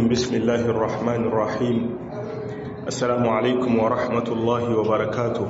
الرجيم بسم الله الرحمن الرحيم السلام عليكم ورحمة الله وبركاته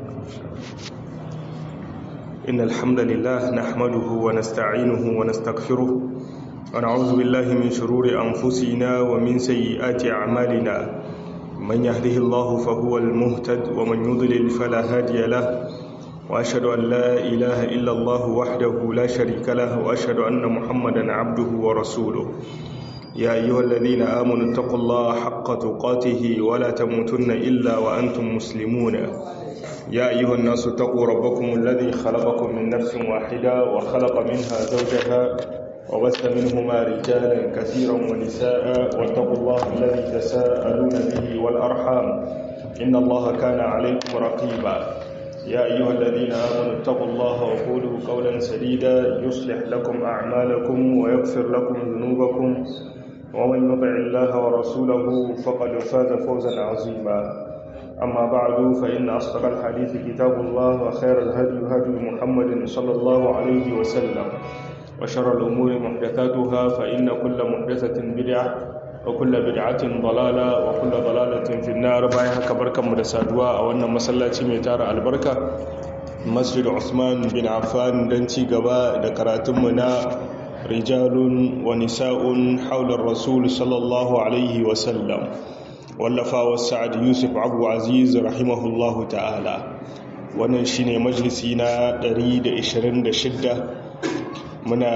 إن الحمد لله نحمده ونستعينه ونستغفره ونعوذ بالله من شرور أنفسنا ومن سيئات أعمالنا من يهده الله فهو المهتد ومن يضلل فلا هادي له وأشهد أن لا إله إلا الله وحده لا شريك له وأشهد أن محمدا عبده ورسوله يا أيها الذين آمنوا اتقوا الله حق تقاته ولا تموتن إلا وأنتم مسلمون يا أيها الناس اتقوا ربكم الذي خلقكم من نفس واحدة وخلق منها زوجها وبث منهما رجالا كثيرا ونساء واتقوا الله الذي تساءلون به والأرحام إن الله كان عليكم رقيبا يا أيها الذين آمنوا اتقوا الله وقولوا قولا سديدا يصلح لكم أعمالكم ويغفر لكم ذنوبكم ومن يطع الله ورسوله فقد فاز فوزا عظيما أما بعد فإن أصدق الحديث كتاب الله وخير الهدي هدي محمد صلى الله عليه وسلم وشر الأمور محدثاتها فإن كل محدثة بدعة وكل بدعة ضلالة وكل ضلالة في النار باي haka barkanmu da saduwa a wannan masallaci mai tara albarka Masjid Usman bin Affan dan ci gaba da karatunmu na rijalun wa nisa'un haular rasul sallallahu alaihi wa sallam wallafa wa Sa'ad Yusuf Abu Aziz rahimahullahu ta'ala wannan shine majalisi na 126 muna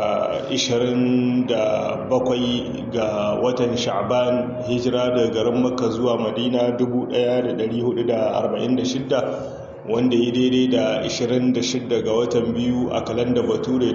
27 ga watan sha'ban hijira daga garin makka zuwa madina 1446 wanda ya daidai da 26 ga watan biyu a kalanda bature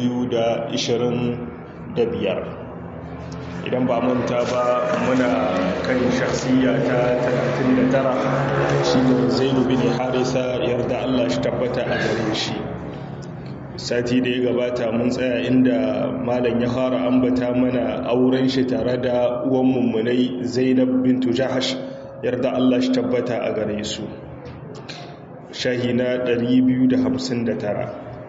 2025 idan ba manta ba muna kan shasiya ta 39 shi ne zainu bin harisa yarda allah shi tabbata a gare shi sati da ya gabata mun tsaya inda malam ya fara ambata mana auren shi tare da uwan mummunai zainab bintu jahash yarda Allah shi tabbata a gare su shahi na 259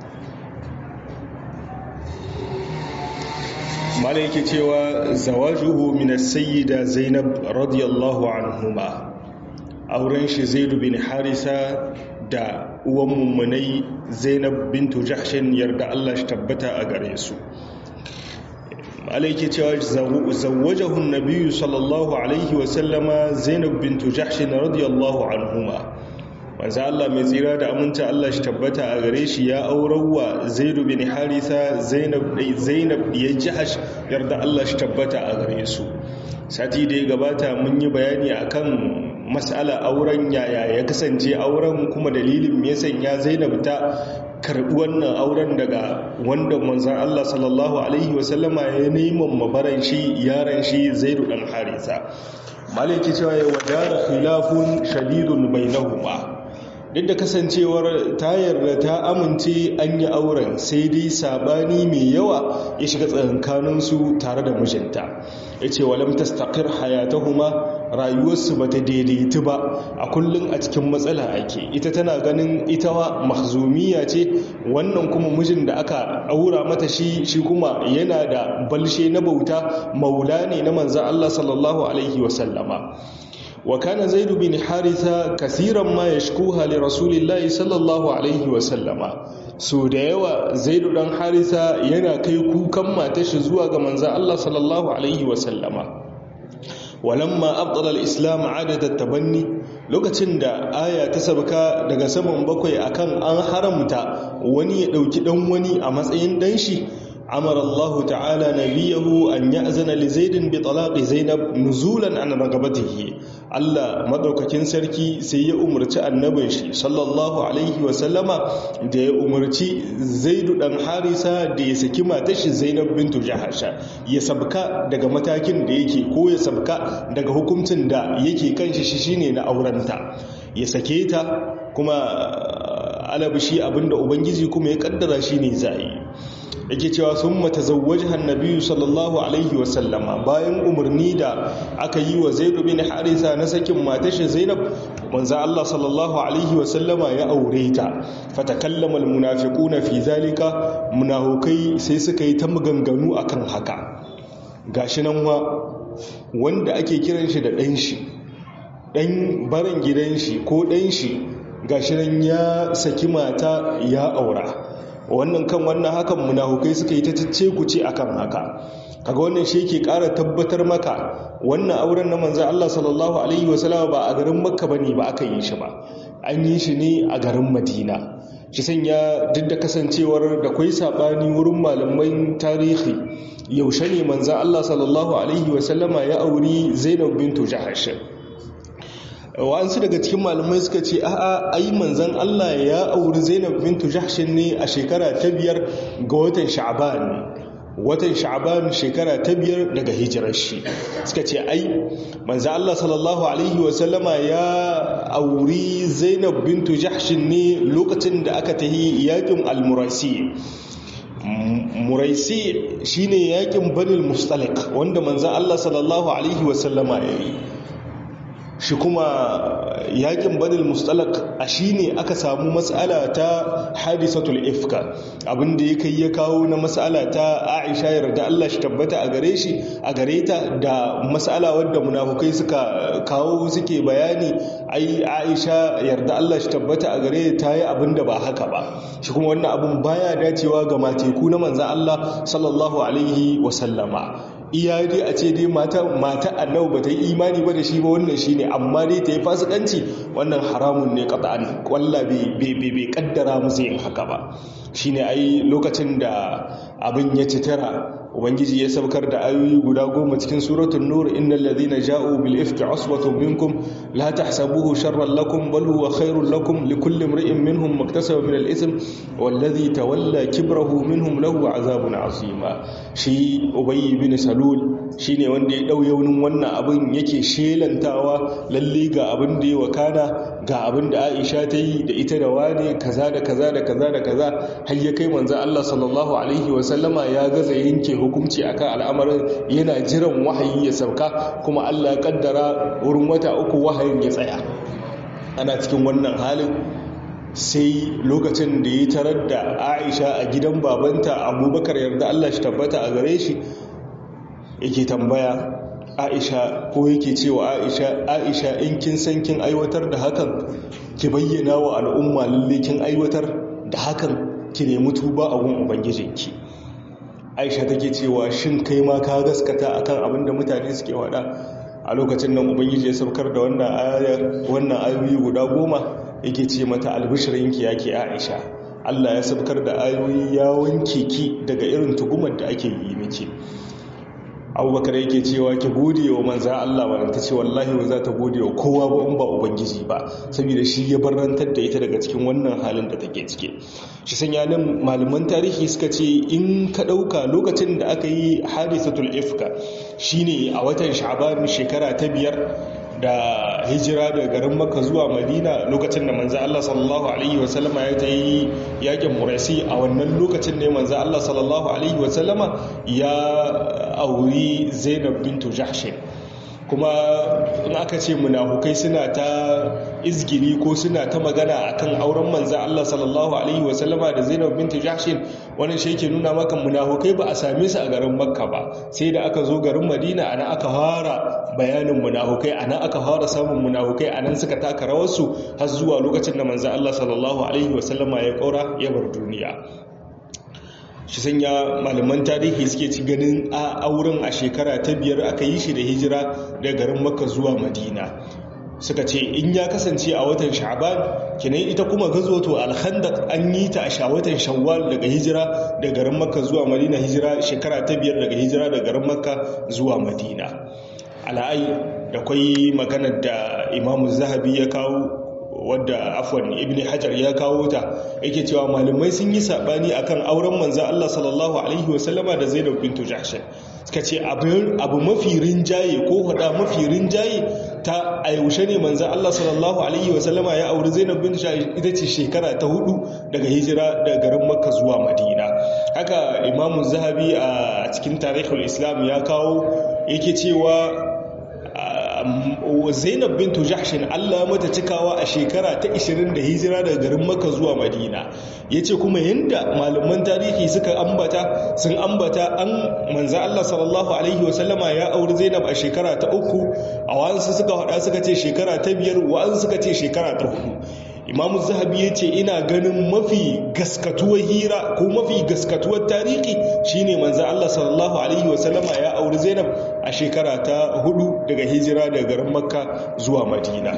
malam yake cewa zawajuhu min as-sayyida zainab radiyallahu anhuma auren shi zaid bin harisa da uwan mummunai zainab bintu jahshin yarda Allah shi tabbata a gare su alaiki cewa zawwajahu nabiyyu sallallahu alaihi wa sallama zainab bintu jahshin radiyallahu anhuma manzo Allah mai tsira da aminta Allah shi tabbata a gare shi ya aurawa zaid bin haritha zainab zainab ya jahsh yarda Allah shi tabbata a gare su sati da ya gabata mun yi bayani akan mas'ala auren yaya ya kasance auren kuma dalilin me ya Zainab ta karbi wannan auren daga wanda manzon Allah sallallahu alaihi wasallama ya neman mabaran shi yaran shi Zaid dan Harisa malaki cewa ya wadara khilafun shadidun bainahuma duk da kasancewar ta yarda ta amince an yi auren sai dai sabani mai yawa ya shiga tsakankaninsu tare da mijinta ya ce walam tastaqir hayatahuma rayuwarsu ba ta daidaitu ba a kullum a cikin matsala ake ita tana ganin ita wa mahzumiya ce wannan kuma mijin da aka aura mata shi shi kuma yana da balshe na bauta maula ne na manzan Allah sallallahu alaihi wasallama وكان زيد بن حارثة كثيرا ما يشكوها لرسول الله صلى الله عليه وسلم so da yawa zaidu dan harisa yana kai kukan matashi zuwa ga manzan Allah sallallahu alaihi wasallama walamma abdala al-islam adat tabanni lokacin da aya ta sabka daga saman bakwai akan an haramta wani ya dauki dan wani a matsayin dan shi amara Allah ta'ala nabiyahu an ya'zana li zaidin bi talaqi zainab nuzulan an ragabatihi Allah madaukakin sarki sai ya umarci annabin shi sallallahu alaihi wa sallama da ya umarci zaidu dan harisa da ya saki matar shi zainab bintu jahasha ya sabka daga matakin da yake ko ya sabka daga hukuncin da yake kan shi shine na aurenta ya sake ta kuma alabishi abinda ubangiji kuma ya kaddara shine zai yake cewa sun mata zawwajen nabiyu sallallahu alaihi wasallama bayan umarni da aka yi wa zaidu bin harisa na sakin matashi zainab manzo Allah sallallahu alaihi wasallama ya aure ta fatakallama almunafiquna fi zalika munafikai sai suka yi ta maganganu akan haka gashi nan wa wanda ake kiran shi da ɗan shi ɗan barin gidan shi ko ɗan shi gashiran ya saki mata ya aura wannan kan wannan hakan munafukai suka yi ta cece ku ce akan haka kaga wannan shi yake ƙara tabbatar maka wannan auren na manzo Allah sallallahu alaihi wasallam ba a garin Makka bane ba aka yi shi ba an yi shi ne a garin Madina shi sanya duk da kasancewar da kwai sabani wurin malaman tarihi yaushe ne manzo Allah sallallahu alaihi wasallama ya auri Zainab bintu Jahash wa'ansu daga cikin malamai suka ce a'a ai manzon Allah ya auri Zainab bintu Jahsh ne a shekara ta biyar ga watan Sha'ban watan Sha'ban shekara ta biyar daga hijirar shi suka ce ai manzon Allah sallallahu alaihi wa sallama ya auri Zainab bintu Jahsh ne lokacin da aka tahi yakin al-Murasi Muraisi shine yakin Banil Mustaliq wanda manzon Allah sallallahu alaihi wa sallama yayi shi kuma yakin banil mustalak a shi ne aka samu matsala ta hadisatul ifka abinda ya kai ya kawo na matsala ta aisha yarda Allah shi tabbata a gare shi a gare ta da matsala wadda munafukai suka kawo suke bayani ai aisha yarda Allah shi tabbata a gare ta yi abinda ba haka ba shi kuma wannan abin baya dacewa ga mateku na manzan Allah sallallahu alaihi wasallama iya dai a ce dai mata mata annabi bata yi imani ba da shi ba wannan shine amma dai ta yi fasikanci wannan haramun ne qat'an walla bai bai kaddara musu yin haka ba shine ai lokacin da abin ya ci tara ubangiji ya saukar da ayoyi guda goma cikin suratul nur innal ladhina ja'u bil ifki usbatun minkum la tahsabuhu sharran lakum bal huwa khairul lakum likulli imri'in minhum maktasaba min al ithm wal ladhi tawalla kibrahu minhum lahu azabun azima shi ubayy bin salul shine wanda ya dau yaunin wannan abin yake shelantawa lalle ga abin da ya wakana ga abin da Aisha ta yi da ita da wane kaza da kaza da kaza da kaza har ya kai manzo Allah sallallahu alaihi wa sallama ya gaza yanke hukunci akan al'amarin yana jiran wahayi ya sauka kuma Allah ya kaddara wurin wata uku wahayin ya tsaya ana cikin wannan halin sai lokacin da ya tarar da Aisha a gidan babanta Abubakar yarda Allah shi tabbata a gare shi yake tambaya Aisha ko yake cewa Aisha Aisha in kin san kin aiwatar da hakan ki bayyana wa al'umma lalle kin aiwatar da hakan ki nemi tuba a gun ubangijinki aisha take cewa shin kai ma ka gaskata akan abin da mutane suke wada a lokacin nan ubangiji ya saukar da wannan ayar wannan ayoyi guda goma yake ce mata albishirinki yake aisha Allah ya saukar da ayoyi ya wanke ki daga irin tugumar da ake yi miki abubakar yake cewa ki gode wa manza Allah wa ta ce wallahi ba za ta gode wa kowa ba in ba ubangiji ba saboda shi ya barantar da ita daga cikin wannan halin da take cike shi sanya nan malaman tarihi suka ce in ka ɗauka lokacin da aka yi hadisatul ifka shine a watan sha'ban shekara ta biyar da hijira daga garin makka zuwa madina lokacin da manzo Allah sallallahu alaihi wasallama ya ta yi yakin murasi a wannan lokacin ne manzo Allah sallallahu alaihi wasallama ya auri zainab bintu jahshin kuma in aka ce munafukai suna ta izgili ko suna ta magana akan auren manzo Allah sallallahu alaihi wasallama da zainab bintu jahshin wannan shi yake nuna maka munafukai ba a same su a garin makka ba sai da aka zo garin madina ana aka fara bayanin munafukai ana aka fara samun munafukai anan suka taka rawarsu har zuwa lokacin da manzo Allah sallallahu alaihi wasallama ya kaura ya bar duniya shi sanya malaman tarihi suke ci ganin a auren a shekara ta biyar aka yi shi da hijira da garin makka zuwa madina suka ce in ya kasance a watan sha'ban kinan ita kuma gazwato alhandaq an yi ta a watan shawwal daga hijira da garin makka zuwa madina hijira shekara ta biyar daga hijira da garin makka zuwa madina ala'ai da kwai maganar da imamu zahabi ya kawo wadda afwan ibn hajar ya kawo ta yake cewa malamai sun yi sabani akan auren manzo Allah sallallahu alaihi wasallama da Zainab bintu Jahsh suka ce abu mafi rinjaye ko hada mafi rinjaye ta a yaushe ne manzo Allah sallallahu alaihi wasallama ya auri Zainab bintu Jahsh ita ce shekara ta hudu daga hijira daga garin Makka zuwa Madina haka Imam Zahabi a cikin Tarihul Islam ya kawo yake cewa zainab bintu jahshin allah mata cikawa a shekara ta 20 da hijira daga garin maka zuwa madina ya ce kuma yadda malaman tarihi suka ambata sun ambata an manza allah sallallahu alaihi wasallama ya auri zainab a shekara ta uku a wa'ansu suka hada suka ce shekara ta biyar wa'ansu suka ce shekara ta hudu imamu zahabi ya ce ina ganin mafi gaskatuwar hira ko mafi gaskatuwar tarihi shine manzo Allah sallallahu alaihi wasallama ya auri Zainab a shekara ta hudu daga hijira daga garin Makka zuwa Madina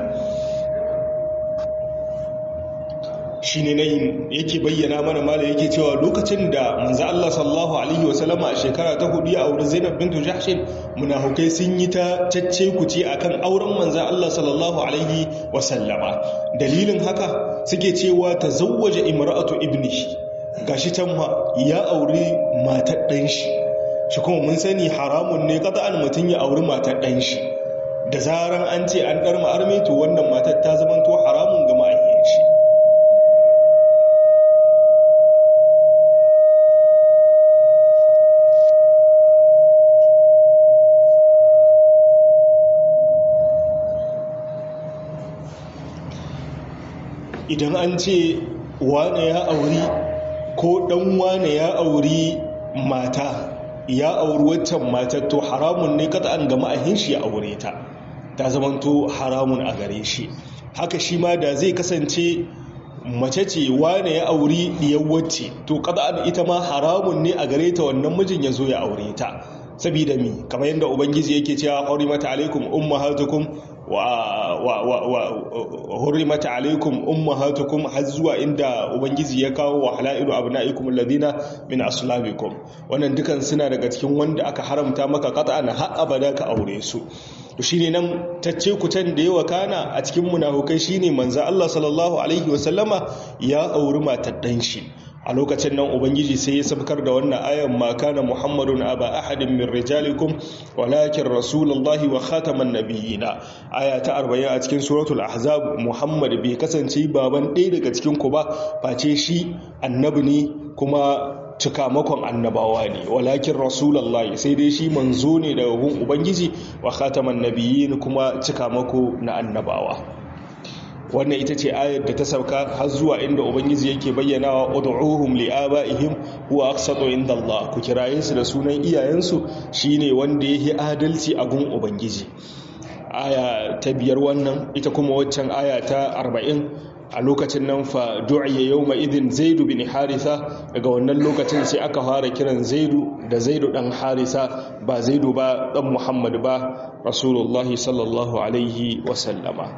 shine nan yake bayyana mana mala yake cewa lokacin da manzo Allah sallallahu alaihi wasallama a shekara ta hudu ya auri Zainab bintu Jahsh munafukai sun yi ta cacce kuce akan auren manzo Allah sallallahu alaihi wasallama dalilin haka suke cewa tazawwaja imra'atu ibnihi gashi can ma ya auri matar dan shi shi kuma mun sani haramun ne qat'an mutun ya auri matar dan shi da zaran an ce an dar ma'arme to wannan matar ta zamanto haramun ga ma'ayyan shi idan an ce wane ya auri ko dan wane ya auri mata ya auri waccan matar to haramun ne kada an gama ahin shi ya aure ta ta zamanto haramun a gare shi haka shi ma da zai kasance mace ce wane ya auri diyar wacce to kada an ita ma haramun ne a gare ta wannan mijin ya zo ya aure ta sabida mi kamar yadda ubangiji yake cewa hurrimata alaikum ummahatukum wa hurrimata alaikum ummahatukum har zuwa inda ubangiji ya kawo wa halailu abnaikum alladhina min aslabikum wannan dukan suna daga cikin wanda aka haramta maka qat'an har abada ka aure su to shine nan tacce kutan da yawa kana a cikin munafukai shine manzo Allah sallallahu alaihi wasallama ya auri matar dan shi a lokacin nan ubangiji sai ya sabkar da wannan ayan ma kana muhammadun aba ahadin min rijalikum walakin rasulullahi wa khataman nabiyina aya ta 40 a cikin suratul ahzab muhammad bai kasance baban ɗaya daga cikin ku ba face shi annabi ne kuma cikamakon annabawa ne walakin rasulullahi sai dai shi manzo ne daga gun ubangiji wa khataman nabiyyin kuma cikamako na annabawa wannan ita ce ayar da ta sauka har zuwa inda ubangiji yake bayyana wa ud'uhum li'aba'ihim huwa aqsatu inda Allah ku kiraye su da sunan iyayensu shine wanda yake adalci a gun ubangiji aya ta biyar wannan ita kuma waccan aya ta 40 a lokacin nan fa du'iya yawma idin zaidu bin haritha daga wannan lokacin sai aka fara kiran zaidu da zaidu dan harisa ba zaidu ba dan muhammad ba rasulullahi sallallahu alaihi wasallama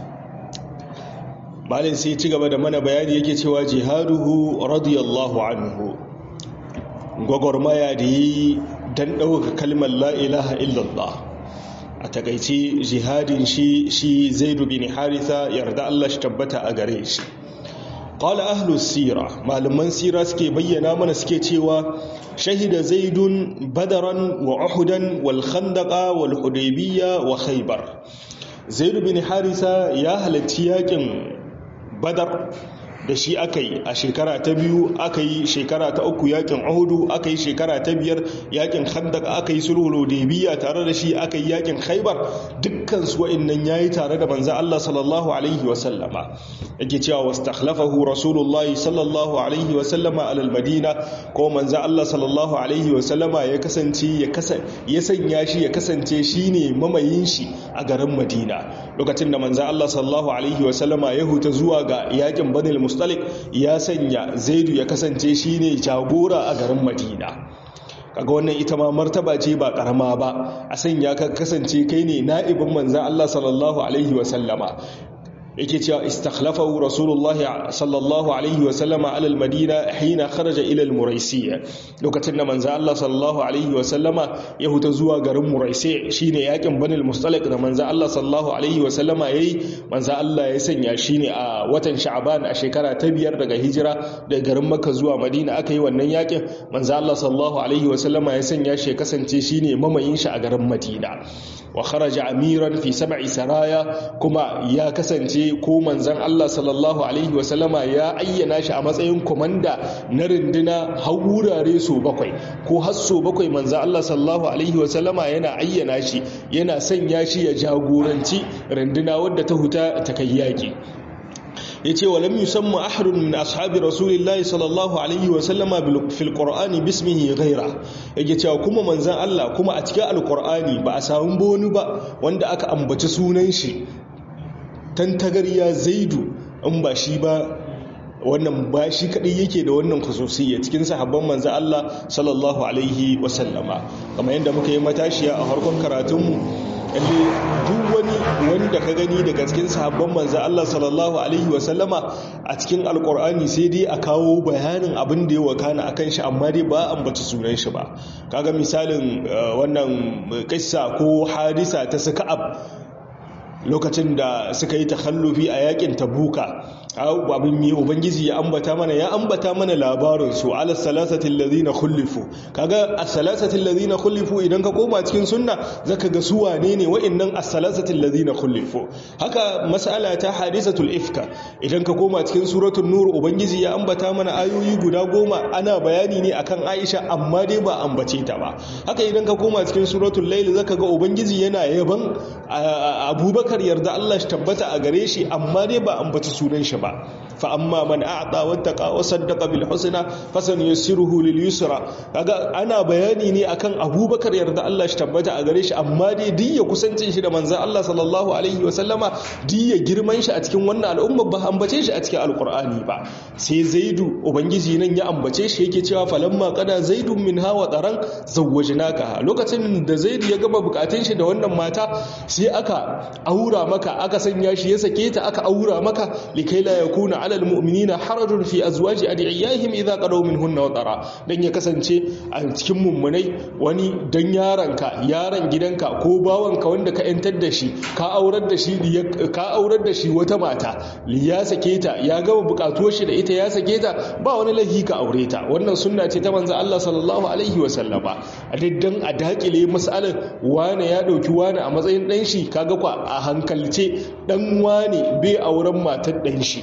malin sai ci gaba da mana bayani yake cewa jihaduhu radiyallahu anhu gwagwarmaya da yi don ɗauka kalmar la'ilaha illallah a takaici jihadin shi shi zaidu bin haritha yarda Allah shi tabbata a gare shi qala ahlus sira malaman sira suke bayyana mana suke cewa shahida zaidun badaran wa uhudan wal khandaqa wal hudaybiyya wa khaybar zaidu bin harisa ya halarci yakin badar da shi aka yi a shekara ta biyu aka yi shekara ta uku yakin ahudu aka yi shekara ta biyar yakin khandak aka yi sulhul biya tare da shi aka yi yakin khaibar dukkan su wa'annan yayi tare da manzo Allah sallallahu alaihi wa sallama yake cewa wastakhlafahu rasulullahi sallallahu alaihi wa sallama alal madina ko manzo Allah sallallahu alaihi wa sallama ya kasance ya ya sanya shi ya kasance shine mamayin shi a garin madina lokacin da manzo Allah sallallahu alaihi wa sallama ya huta zuwa ga yakin banil mustalik ya sanya zaidu ya kasance shine jagora a garin madina kaga wannan ita ma martaba ce ba karama ba a sanya ka kasance kai ne na'ibin manzan Allah sallallahu alaihi wasallama yake cewa istakhlafahu rasulullahi sallallahu alaihi wa sallama ala almadina hina kharaja ila almuraisiyya lokacin da manzo Allah sallallahu alaihi wa sallama ya huta zuwa garin muraisi shine yakin banil mustalik da manzo Allah sallallahu alaihi wa sallama yayi manzo Allah ya sanya shine a watan sha'ban a shekara ta biyar daga hijira daga garin makka zuwa madina aka yi wannan yakin manzo Allah sallallahu alaihi wa sallama ya sanya shi ya kasance shine mamayin shi a garin madina wa kharaja amiran fi sab'i saraya kuma ya kasance ko manzon Allah sallallahu alaihi wasallama ya ayyana shi a matsayin komanda na rinduna har wurare so bakwai ko har so bakwai manzon Allah sallallahu alaihi wasallama yana ayyana shi yana sanya shi ya jagoranci rinduna wadda ta huta ta kai yaki ya ce wa lam yusamma ahadun min ashabi rasulillahi sallallahu alaihi wa sallama fil qur'ani bismihi ghaira yake cewa kuma manzon Allah kuma a cikin alqur'ani ba a samu boni ba wanda aka ambaci sunan shi tantagariya zaidu in ba shi ba wannan ba shi kadai yake da wannan khususiyya cikin sahabban manzon Allah sallallahu alaihi wa sallama kamar yadda muka yi matashiya a harkon karatunmu kalle duk wani wanda ka gani daga cikin sahabban manzo Allah sallallahu alaihi wasallama a cikin alkur'ani sai dai a kawo bayanin abin da ya wakana akan shi amma dai ba ambaci sunan shi ba kaga misalin wannan kissa ko hadisa ta saka'ab lokacin da suka yi takhallufi a yakin tabuka abin mai ubangiji ya ambata mana ya ambata mana labarin su ala salasatin lazina khullifu kaga as-salasatin lazina khullifu idan ka koma cikin sunna zaka ga su wane ne wa'annan as-salasatin lazina khullifu haka mas'ala ta hadisatul ifka idan ka koma cikin suratul nur ubangiji ya ambata mana ayoyi guda goma ana bayani ne akan Aisha amma dai ba ambace ta ba haka idan ka koma cikin suratul layl zaka ga ubangiji yana yaban Abubakar yarda Allah shi tabbata a gare shi amma dai ba ambaci sunan shi ba fa amma man a'ta wattaqa wa saddaqa bil husna fasanuyassiruhu lil yusra kaga ana bayani ne akan Abubakar yarda Allah shi tabbata a gare shi amma dai duk ya kusancin shi da manzon Allah sallallahu alaihi wa sallama duk ya girman shi a cikin wannan al'umma ba ambace shi a cikin alqur'ani ba sai Zaidu ubangiji nan ya ambace shi yake cewa falamma qada zaidun min hawa taran zawwajnaka lokacin da Zaidu ya gaba bukatun shi da wannan mata sai aka aura maka aka sanya shi ya sake ta aka aura maka likai la yakuna alal mu'minina harajun fi azwaji adiyaihim idza qadaw minhunna wa tara dan ya kasance a cikin mummunai wani dan yaranka yaran gidanka ko bawanka wanda ka yantar da shi ka aurar da shi ka aurar da shi wata mata ya sake ta ya gama bukatuwar shi da ita ya sake ta ba wani lahi ka aure ta wannan sunna ce ta manzo Allah sallallahu alaihi wa sallama a diddan a dakile mas'alar wane ya dauki wane a matsayin dan shi kaga kwa a hankalce dan wane bai auren matar dan shi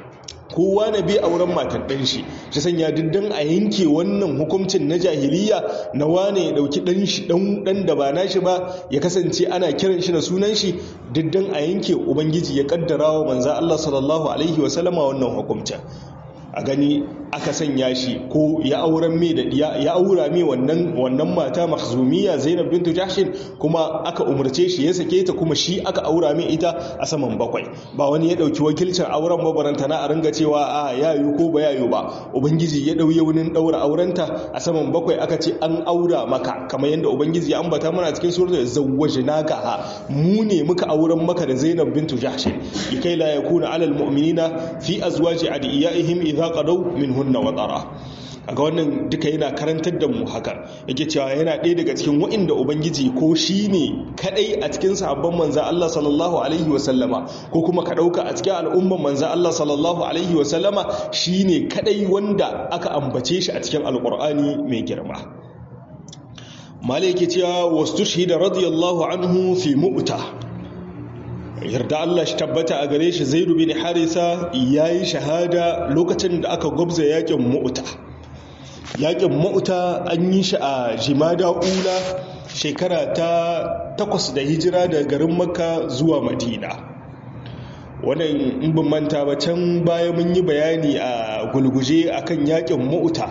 kowa na bi auren matar ɗan shi shi sanya diddan a yanke wannan hukuncin na jahiliya na wane ya ɗauki ɗan shi ɗan da ba nashi ba ya kasance ana kiran shi da sunan shi diddan a yanke ubangiji ya kaddara wa manza Allah sallallahu alaihi wasallama wannan hukuncin a gani aka sanya shi ko ya auren mai da ya aura mai wannan wannan mata mahzumiya Zainab bintu Jahshin kuma aka umarce shi ya sake ta kuma shi aka aura mai ita a saman bakwai ba wani ya dauki wakilcin auren mabaranta na a ringa cewa a yayu ko ba yayu ba ubangiji ya dauye wani daura aurenta a saman bakwai aka ce an aura maka kamar yadda ubangiji ya ambata mana cikin suratul zawwajnaka ha mu ne muka auren maka da Zainab bintu Jahshin likai la yakuna alal mu'minina fi azwaji adiyaihim idha idza qadaw minhunna wa tara aga wannan duka yana karantar da mu haka yake cewa yana ɗaya daga cikin wa'inda ubangiji ko shine kadai a cikin sahabban manzo Allah sallallahu alaihi wa sallama ko kuma ka dauka a cikin al'umman manzo Allah sallallahu alaihi wa sallama shine kadai wanda aka ambace shi a cikin alqur'ani mai girma malai yake cewa wastushhida radiyallahu anhu fi mu'tah yarda Allah shi tabbata a gare shi zaidu bin harisa ya yi shahada lokacin da aka gwabza yakin ma'uta yakin ma'uta an yi shi a jimada ula shekara ta takwas da hijira da garin makka zuwa madina wannan in bin manta ba can baya mun yi bayani a gulguje akan yakin ma'uta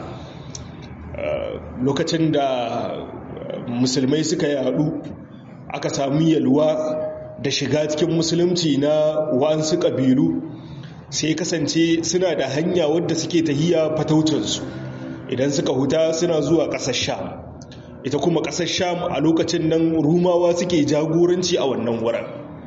lokacin da musulmai suka yadu aka sami yalwa da shiga cikin musulunci na wa'ansu ƙabilu sai kasance suna da hanya wadda suke tahiya fataucinsu idan suka huta suna zuwa ƙasar sham ita kuma ƙasar sham a lokacin nan rumawa suke jagoranci a wannan wurin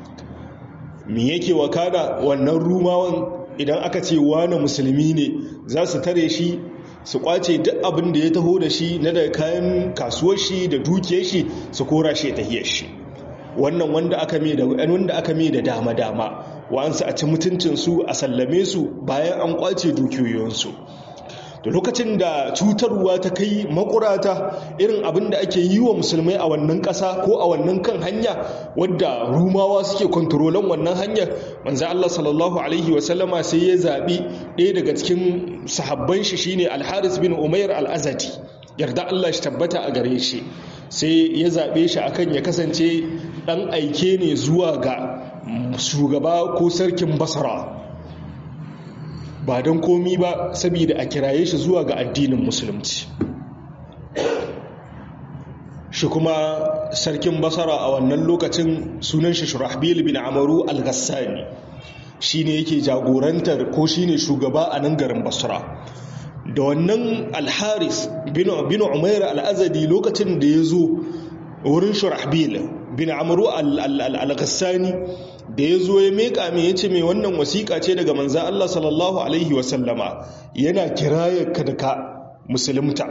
me yake wakana wannan rumawan idan aka ce wani musulmi ne za su tare shi su kwace duk abin da ya taho da shi na da kayan kasuwar shi da dukiyar shi su kora shi tahiyar shi wannan wanda aka mai da wanda aka mai da dama dama wa'ansu a ci mutuncin su a sallame su bayan an kwace dukiyoyinsu da lokacin da cutarwa ta kai makurata irin abin da ake yi wa musulmai a wannan ƙasa ko a wannan kan hanya wadda rumawa suke kontrolan wannan hanyar manzo Allah sallallahu alaihi wasallama sai ya zaɓi ɗaya daga cikin sahabban shi shine al-Haris bin Umair al-Azadi yarda Allah shi tabbata a gare shi sai ya zaɓe shi akan ya kasance ɗan aike ne zuwa ga shugaba ko sarkin basra ba don komi ba saboda a kiraye shi zuwa ga addinin musulunci shi kuma sarkin basara a wannan lokacin sunan shi shurahbil bin amaru al-ghassani shi ne yake jagorantar ko shi ne shugaba a nan garin basra da wannan alharis bin umair al'azadi lokacin da ya zo wurin shurahbil bin amuru al-ghassani da ya zo ya meka mai ya ce mai wannan wasiƙa ce daga manzan Allah sallallahu Alaihi wasallama yana kiraya ka da ka musulunta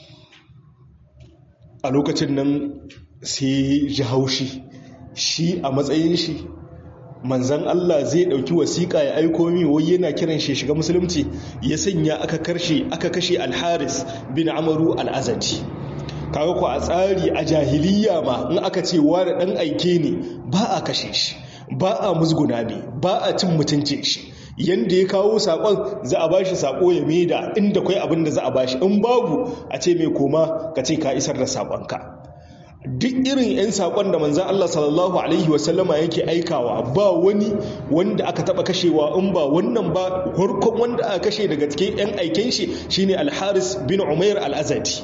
a lokacin nan sai ji haushi shi a matsayin shi manzan Allah zai ɗauki wasiƙa ya aiko mi wai yana kiran shi shiga musulunci ya sanya aka karshe aka kashe alharis bin amaru al'azadi kaga ku a tsari a jahiliya ma in aka ce wani ɗan aike ne ba a kashe shi ba a musguna ne ba a cin mutuncin shi yanda ya kawo saƙon za a bashi saƙo ya maida inda kwai abin da za a bashi in babu a ce mai koma ka ce ka isar da saƙonka duk irin 'yan saƙon da manzan Allah sallallahu Alaihi wasallama yake aikawa ba wani wanda aka taɓa kashewa in ba wannan ba harkon wanda aka kashe daga cikin 'yan aiken shi shine alharis bin umair al-azadi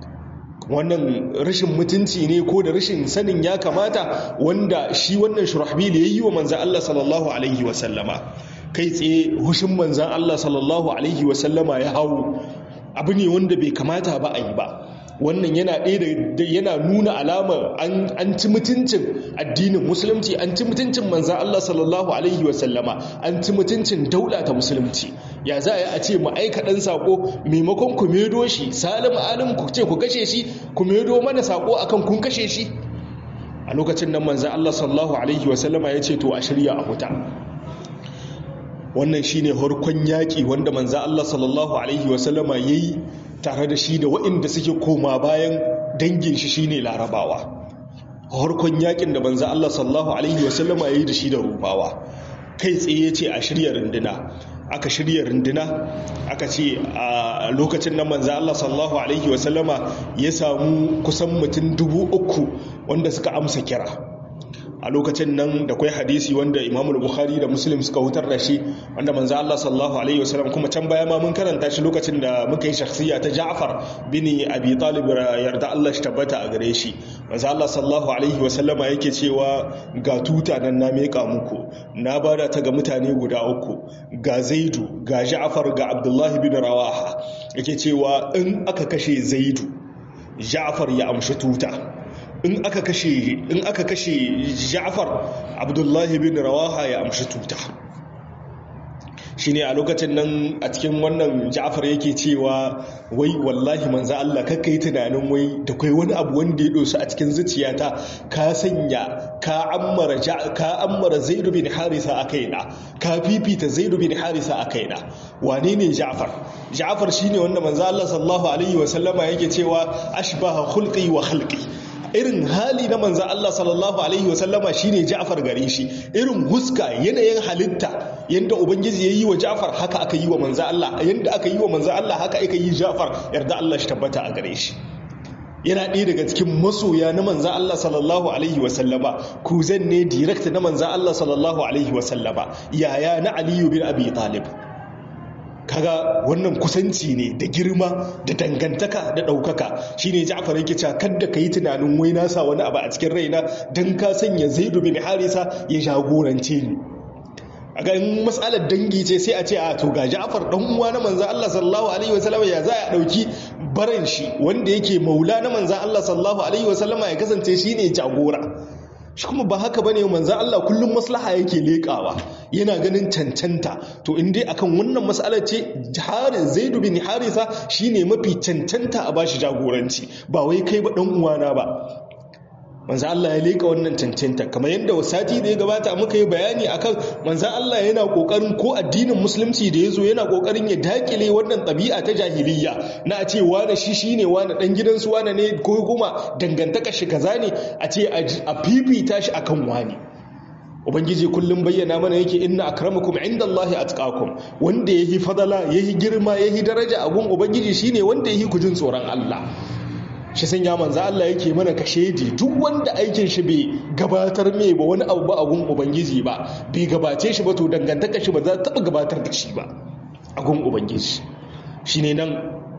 wannan rashin mutunci ne ko da rashin sanin ya kamata wanda shi wannan shurahbil ya yi wa manzan Allah sallallahu Alaihi wasallama kai tsaye hushin manzan Allah sallallahu Alaihi wasallama ya hau abu ne wanda bai kamata ba a yi ba wannan yana ɗaya da yana nuna alamar an ci mutuncin addinin musulunci an ci mutuncin manzan Allah sallallahu alaihi wasallama an ci mutuncin daula ta musulunci ya za a ce mu aika ɗan saƙo maimakon ku medo shi salim alim ku ce ku kashe shi ku medo mana saƙo akan kun kashe shi a lokacin nan manzan Allah sallallahu alaihi wasallama ya ce to a shirya a huta wannan shine harkon yaƙi wanda manzan Allah sallallahu alaihi wasallama ya yi tare da shi da waɗanda suke koma bayan dangin shi shine larabawa harkon yakin da banza Allah sallallahu alaihi wasallama yayi da shi da rubawa kai tsaye yace a shirya runduna aka shirya runduna aka ce a lokacin nan manzo Allah sallallahu alaihi wasallama ya samu kusan mutum dubu uku wanda suka amsa kira a lokacin nan da kwai hadisi wanda imamul bukhari da muslim suka hutar da shi wanda manzo Allah sallallahu alaihi wasallam kuma can baya ma mun karanta shi lokacin da muka yi shakhsiya ta Ja'far bin Abi Talib yarda Allah shi tabbata a gare shi manzo Allah sallallahu alaihi wasallama yake cewa ga tuta nan na meka muku na bada ta ga mutane guda uku ga Zaidu ga Ja'far ga Abdullah bin Rawaha yake cewa in aka kashe Zaidu Ja'far ya amshi tuta in aka kashe in aka kashe Ja'far Abdullahi bin Rawaha ya amshi tuta shine a lokacin nan a cikin wannan Ja'far yake cewa wai wallahi manzo Allah kakkai tunanin wai da kai wani abu wanda ya dosu a cikin zuciyata ka sanya ka ammara ka ammara Zaid bin Harisa a kaina ka fifita Zaid bin Harisa a kaina wane ne Ja'far Ja'far shine wanda manzo Allah sallallahu alaihi wasallama yake cewa ashbaha khulqi wa khalqi irin hali na manzan Allah sallallahu Alaihi wasallama shi ne Ja'far gare shi irin huska yanayin halitta yadda Ubangiji ya yi wa Ja'far haka aka yi wa manzan Allah yadda aka yi wa manzan Allah haka aka yi Ja'far yarda Allah shi tabbata a gare shi yana ɗaya daga cikin masoya na manzan Allah sallallahu Alaihi wasallama kuzan ne direct na manzan Allah sallallahu Alaihi wasallama yaya na Aliyu bin Abi Talib kaga wannan kusanci ne da girma da dangantaka da ɗaukaka shine Ja'far yake cewa kadda yi tunanin wai na sa wani abu a cikin raina dan ka sanya Zaid bin Harisa ya jagorance ni a ga matsalar dangi ce sai a ce a to ga Ja'far dan uwa na manzo Allah sallallahu alaihi wasallam ya za a dauki baran shi wanda yake maula na manzo Allah sallallahu alaihi wasallam ya kasance shine jagora shi kuma ba haka bane manzan Allah kullum maslaha yake lekawa yana ganin cancanta to in dai akan wannan mas'alar ce harin Zaid bin Harisa shine mafi cancanta a bashi jagoranci ba wai kai ba dan uwana ba manzo Allah ya leka wannan cancanta kamar yadda wasati da ya gabata muka yi bayani akan manzo Allah yana kokarin ko addinin musulunci da yazo yana kokarin ya dakile wannan ɗabi'a ta jahiliyya na a ce wani shi shine wani dan gidansu wani ne ko kuma dangantaka shi kaza ne a ce a fifita shi akan wani ubangiji kullum bayyana mana yake inna akramakum indallahi atqakum wanda yahi fadala yahi girma yahi daraja a gun ubangiji shine wanda yahi kujin tsoron Allah shi sanya manzo Allah yake mana kashedi duk wanda aikin shi bai gabatar mai ba wani abu ba a gun ubangiji ba bai gabace shi ba to dangantaka shi ba za ta taba gabatar da shi ba a gun ubangiji shine nan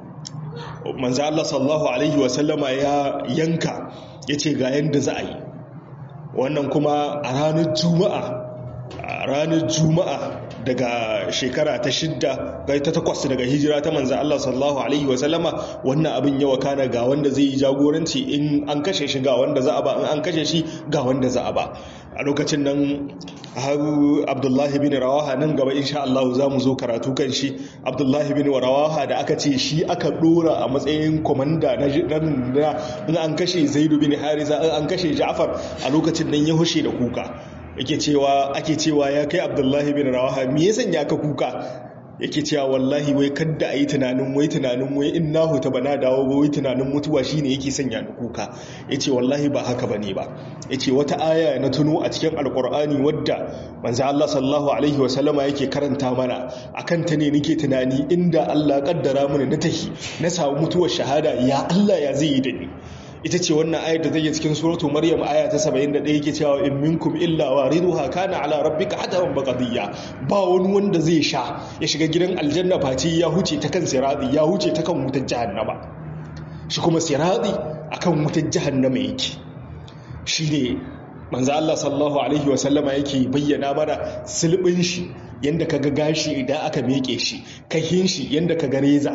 manzo Allah sallallahu alaihi wasallama ya yanka yace ga yanda za a yi wannan kuma a ranar juma'a a ranar juma'a daga shekara ta shidda ga ta takwas daga hijira ta manzan Allah sallallahu alaihi wasallama wannan abin yawa kana ga wanda zai yi jagoranci in an kashe shi ga wanda za a ba in an kashe shi ga wanda za a ba a lokacin nan har abdullahi bin rawaha nan gaba insha Allah za mu zo karatu kan shi abdullahi bin rawaha da aka ce shi aka dora a matsayin komanda na in an kashe zaidu bin harisa in an kashe ja'far a lokacin nan ya hushe da kuka yake cewa ake cewa ya kai abdullahi bin rawaha me ya sanya ka kuka yake cewa wallahi wai kadda a yi tunanin wai tunanin wai in na huta bana dawo ba wai tunanin mutuwa shine yake sanya ni kuka yace wallahi ba haka bane ba yace wata aya na tuno a cikin alkur'ani wadda manzo Allah sallallahu alaihi wasallama yake karanta mana akan ta ne nake tunani inda Allah kaddara mana na tahi na samu mutuwar shahada ya Allah ya zai yi da ni ita ce wannan ayar da take cikin suratu maryam aya ta 71 yake cewa in minkum illa wariduha kana ala rabbika hadawan baqadiyya ba wani wanda zai sha ya shiga gidan aljanna face ya huce ta kan sirati ya huce ta kan wutar jahannama shi kuma sirati akan wutar jahannama yake shine manzo Allah sallallahu alaihi wa sallama yake bayyana mana silbin shi yanda kaga gashi idan aka meke shi kahin shi yanda kaga reza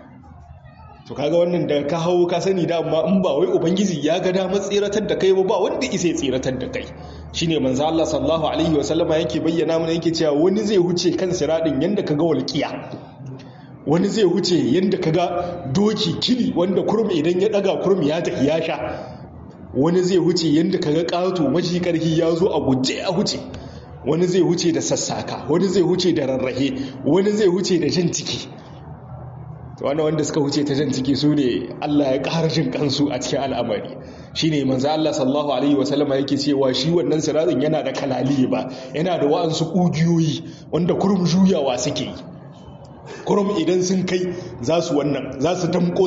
to kaga wannan da ka hau ka sani da amma in ba wai ubangiji ya ga damar tsiratar da kai ba ba wanda isa ya tsiratar da kai shine manzo Allah sallallahu alaihi wasallama yake bayyana mana yake cewa wani zai huce kan siradin yanda kaga walqiya wani zai huce yanda kaga doki kili wanda kurum idan ya daga kurum ya tafi ya sha wani zai huce yanda kaga kato maji karhi ya zo a guje a huce wani zai huce da sassaka wani zai huce da rarrahe wani zai huce da jan ciki wani wanda suka wuce ta jan ciki su ne Allah ya ƙara jin kansu a cikin al'amari shi ne manzo Allah sallallahu alaihi wasallama yake cewa shi wannan sirarin yana da kalali ba yana da wa'ansu ƙugiyoyi wanda kurum juyawa suke yi kurum idan sun kai za su wannan za su damko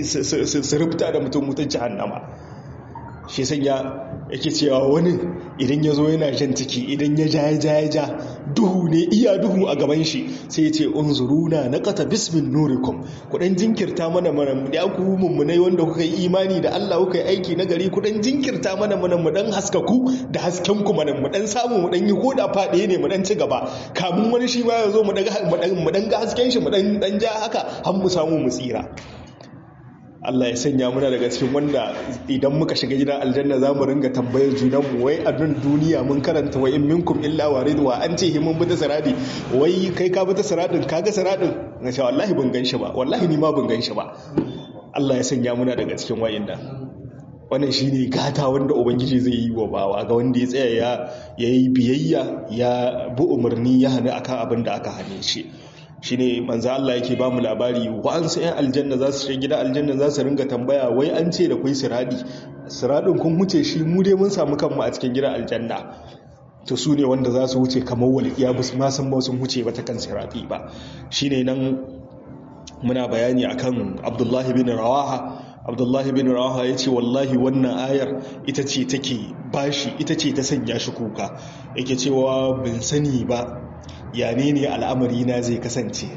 su rufta da mutum mutum jahannama shi sanya yake cewa wani idan ya zo yana jan ciki idan ya ja ya ja ya ja duhu ne iya duhu a gaban shi sai ya ce unzuruna na kata bismin nurikum kudan jinkirta mana mana da ku mummunai wanda kuka yi imani da Allah kuka yi aiki na gari kudan jinkirta mana mana mu dan haskaku da hasken ku mana mu dan samu mu dan yi koda fade ne mu dan ci gaba kamun wani shi ma ya zo mu daga mu dan ga hasken shi mu dan dan ja haka har mu samu mu tsira Allah ya sanya muna daga cikin wanda idan muka shiga gidan aljanna za mu ringa tambayar junanmu wai a nan duniya mun karanta wa in minkum illa waridwa an ce himun bita siradi wai kai ka bita siradin ka ga siradin na ce wallahi ban gan shi ba wallahi ni ma ban gan shi ba Allah ya sanya muna daga cikin wayanda wannan shine gata wanda ubangiji zai yi wa bawa ga wanda ya tsaya ya yayi biyayya ya bi umarni ya hana akan abin da aka hane shi shine manzo Allah yake ba mu labari wa'ansu 'yan aljanna za su shiga gida aljanna za su ringa tambaya wai an ce da kai siradi siradin kun huce shi mu dai mun samu kanmu a cikin gidan aljanna to su ne wanda za su wuce kamar walƙiya ba su ma san ba sun huce ba ta kan siradi ba shine nan muna bayani akan Abdullahi bin Rawaha Abdullahi bin Rawaha ya ce wallahi wannan ayar ita ce take bashi ita ce ta sanya shi kuka yake cewa bin sani ba ya ne ne al'amari na zai kasance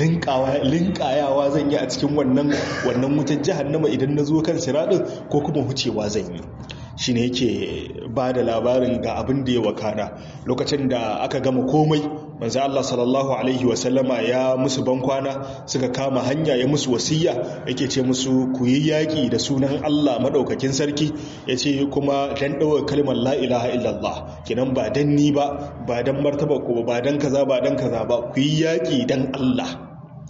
linkayawa zan yi a cikin wannan wannan wutar jahannama idan na zo kan siradin ko kuma hucewa zan yi shi ne yake ba da labarin ga abin da ya wakana lokacin da aka gama komai manzo Allah sallallahu alaihi wasallama ya musu bankwana suka kama hanya ya musu wasiya yake ce musu ku yi yaƙi da sunan Allah madaukakin sarki ya ce kuma dan ɗaukar kalmar la ilaha illallah kinan ba dan ni ba ba dan martaba ko ba dan kaza ba dan kaza ba ku yi yaƙi dan Allah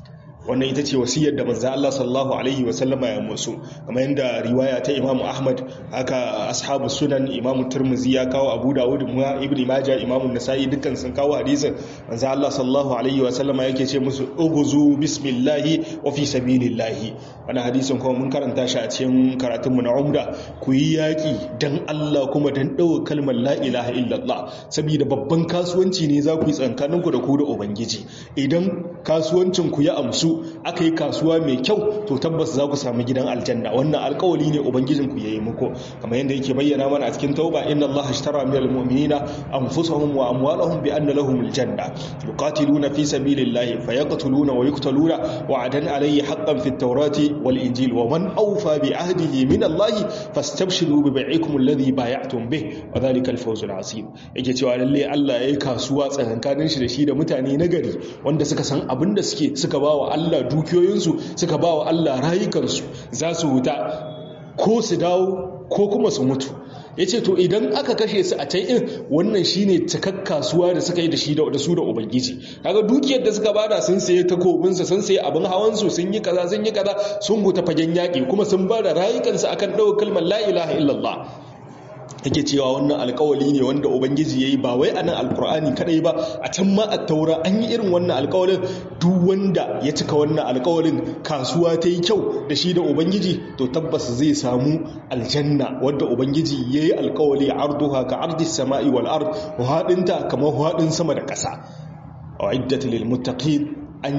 wannan ita ce wasiyar da manzo Allah sallallahu alaihi wa sallama ya musu kamar yadda riwaya ta Imam Ahmad haka ashabu sunan Imam Tirmidhi ya kawo Abu Dawud Ibn Majah Imam Nasa'i dukkan sun kawo hadisin manzo Allah sallallahu alaihi wa sallama yake ce musu ughzu bismillahi wa fi sabilillahi wannan hadisin kuma mun karanta shi a cikin karatun mu na Umda ku yi yaki dan Allah kuma dan dawo kalmar la ilaha illallah saboda babban kasuwanci ne za ku yi tsankaninku da ku da ubangiji idan kasuwancin ku ya amsu aka yi kasuwa mai kyau to tabbas za ku samu gidan aljanna wannan alkawali ne ubangijin ku yayi muku kamar yadda yake bayyana mana a cikin tauba inna allaha ashtara minal mu'minina anfusahum wa amwalahum bi anna lahum aljanna yuqatiluna fi sabilillahi fayaqtuluna wa yuqtaluna wa'adan alayhi haqqan fit tawrati wal injil wa man awfa bi ahdihi min allahi fastabshiru bi bai'ikum alladhi bay'atum bih wa dhalika al fawzul azim yake cewa lalle Allah yayi kasuwa tsakankanin shi da shi da mutane nagari wanda suka san abin da suke suka bawa Allah dukiyoyinsu suka bawa Allah rayukansu za su huta ko su dawo ko kuma su mutu ya ce to idan aka kashe su a can in wannan shine cikak kasuwa da suka yi da shi da su da ubangiji kaga dukiyar da suka bada sun saye takobinsu sun saye abin hawansu sun yi kaza sun yi kaza sun huta fagen yaƙi kuma sun bada rayukansu akan ɗaukar kalmar la ilaha illallah yake cewa wannan alkawali ne wanda ubangiji ya yi ba wai a nan alkur'ani kadai ba a can ma a taura an yi irin wannan alkawalin duk wanda ya cika wannan alkawalin kasuwa ta yi kyau da shi da ubangiji to tabbas zai samu aljanna wadda ubangiji ya yi alkawali arduha ka ardis sama'i wal ard haɗinta kamar haɗin sama da ƙasa a iddat lil muttaqin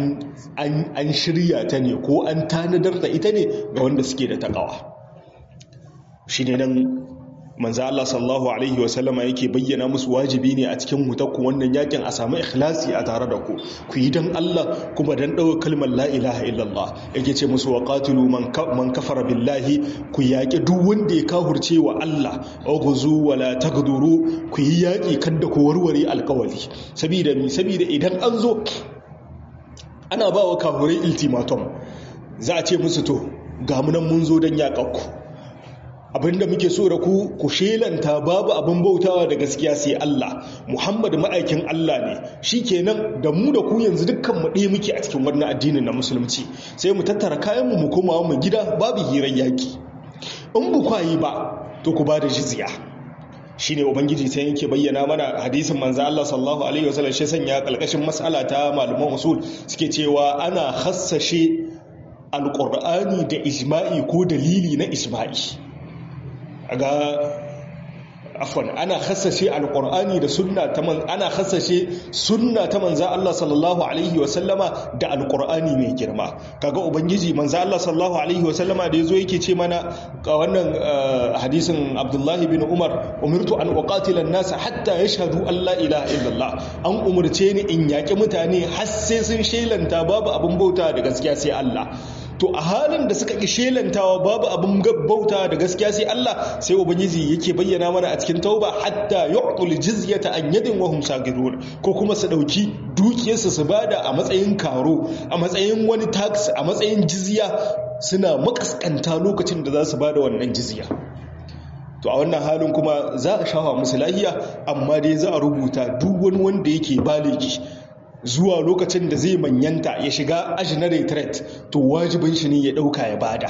an shirya ta ne ko an tanadar da ita ne ga wanda suke da takawa shi ne nan manzo Allah sallallahu alaihi wasallama yake bayyana musu wajibi ne a cikin hutakku wannan yakin a samu ikhlasi a tare da ku ku yi dan Allah kuma dan dawo kalmar la ilaha illallah yake ce musu wa qatilu man man kafara billahi ku yaki duk wanda ya kahurce wa Allah ughzu wala tagduru ku yi yaki kada ku warware alkawali saboda mi saboda idan an zo ana ba wa kahurai ultimatum za a ce musu to ga munan mun zo dan yakakku abinda muke so da ku ku shelanta babu abin bautawa da gaskiya sai Allah Muhammad ma'aikin Allah ne shikenan da mu da ku yanzu dukkan mu ɗaya muke a cikin wannan addinin na musulunci sai mu tattara kayan mu mu koma mu gida babu hirar yaki in bu kwayi ba to ku bada jizya shine ubangiji sai yake bayyana mana hadisin manzo Allah sallallahu alaihi wasallam shi sanya kalkashin mas'ala ta malaman usul suke cewa ana hassashe alqur'ani da ijma'i ko dalili na ijma'i ga afwan ana khassashe alqur'ani da sunna ta man ana khassashe sunna ta manzo Allah sallallahu alaihi wa sallama da alqur'ani mai girma kaga ubangiji manzo Allah sallallahu alaihi wa sallama da yazo yake ce mana ga wannan hadisin Abdullah bin Umar umirtu an uqatila an-nas hatta yashhadu an la ilaha illallah an umurce ni in yaki mutane har sai sun shelanta babu abin bauta da gaskiya sai Allah to a halin da suka ƙi shelantawa babu abin bauta da gaskiya sai Allah sai ubangiji yake bayyana mana a cikin tauba hatta yu'tul jizyata an yadin wa hum sagirun ko kuma su dauki dukiyarsu su bada a matsayin karo a matsayin wani tax a matsayin jizya suna makaskanta lokacin da za su bada wannan jizya to a wannan halin kuma za a shafa musu lahiya amma dai za a rubuta duk wani wanda yake baliki zuwa lokacin da zai manyanta ya shiga ajinare threat to wajibin shi ne ya dauka ya bada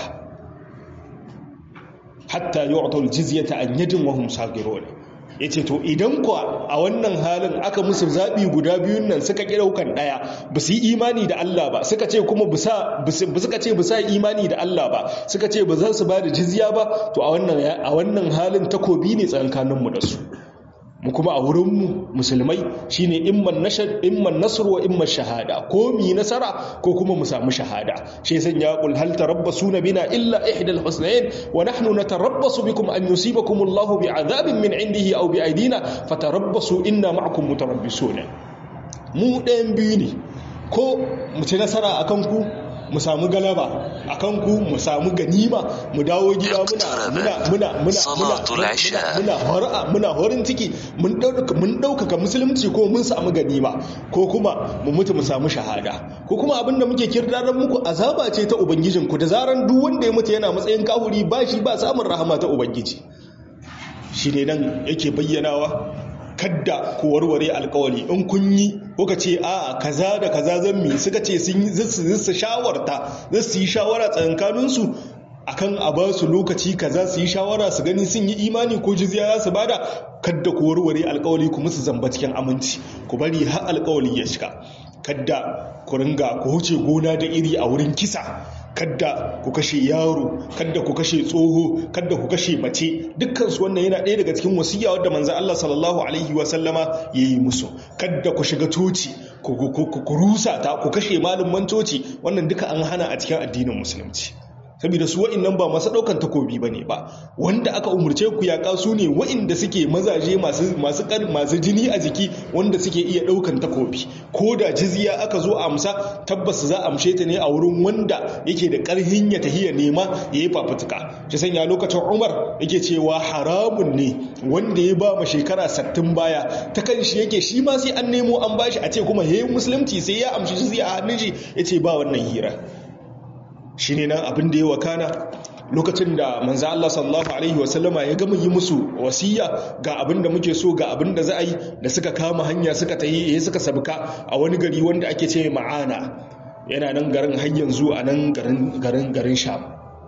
hatta yu'tul jizyata an yadin wa hum sagirun yace to idan kuwa a wannan halin aka musu zabi guda biyun nan suka ki daukan daya ba su yi imani da Allah ba suka ce kuma bisa suka ce bisa imani da Allah ba suka ce ba za su bada jizya ba to a wannan a wannan halin takobi ne tsakanin mu da su mu kuma a wurinmu musulmai shine imman nashar imman nasr wa imman shahada ko mi nasara ko kuma mu samu shahada shi san ya qul hal tarabbasuna bina illa ihda al-husnayn wa nahnu natarabbasu bikum an yusibakum Allahu bi'adhabin min indihi aw bi aydina fatarabbasu inna ma'akum mutarabbisun mu ɗayan biyu ne ko mu ci nasara akan ku mu samu galaba a kanku mu samu ganima mu dawo gida muna muna muna muna muna muna muna horin ciki mun ɗaukaka musulunci ko mun samu ganima ko kuma mu mutu mu samu shahada ko kuma abinda muke kirdaran muku azaba ce ta ubangijin ku da zaran duk wanda ya mutu yana matsayin kahuri ba shi ba samun rahama ta ubangiji shi ne nan yake bayyanawa kadda ku warware alkawali in kun yi kuka ce a kaza da kaza zan mi suka ce sun yi su shawarta za su yi shawara tsakankaninsu akan a ba su lokaci kaza su yi shawara su gani sun yi imani ko jizya za su bada kadda ku warware alkawali ku musu zamba cikin aminci ku bari har alkawali ya shiga kadda ku ringa ku huce gona da iri a wurin kisa kadda ku kashe yaro kadda ku kashe tsoho kadda ku kashe mace dukkan su wannan yana ɗaya daga cikin wasiya wadda manzo Allah sallallahu alaihi wa sallama yayi musu kadda ku shiga toci ku rusa ta ku kashe malumman toci wannan duka an hana a cikin addinin musulunci saboda su wa'annan ba masu daukan takobi bane ba wanda aka umurce ku yaƙa su ne wa'inda suke mazaje masu masu masu jini a jiki wanda suke iya daukan takobi ko da jizya aka zo amsa tabbas za a amshe ta ne a wurin wanda yake da ƙarhin ya tahiya nema yayi fafutuka shi sanya lokacin Umar yake cewa haramun ne wanda ya ba ma shekara 60 baya ta kan shi yake shi ma sai an nemo an bashi a ce kuma yayin musulunci sai ya amshi jizya a hannun shi yace ba wannan hira shi ne nan abin da ya wakana lokacin da manza Allah sallallahu Alaihi wasallama ya gama yi musu wasiya ga abin da muke so ga abin da za a yi da suka kama hanya suka ta yi suka sabka a wani gari wanda ake ce ma'ana yana nan garin hanyar zuwa nan garin garin sham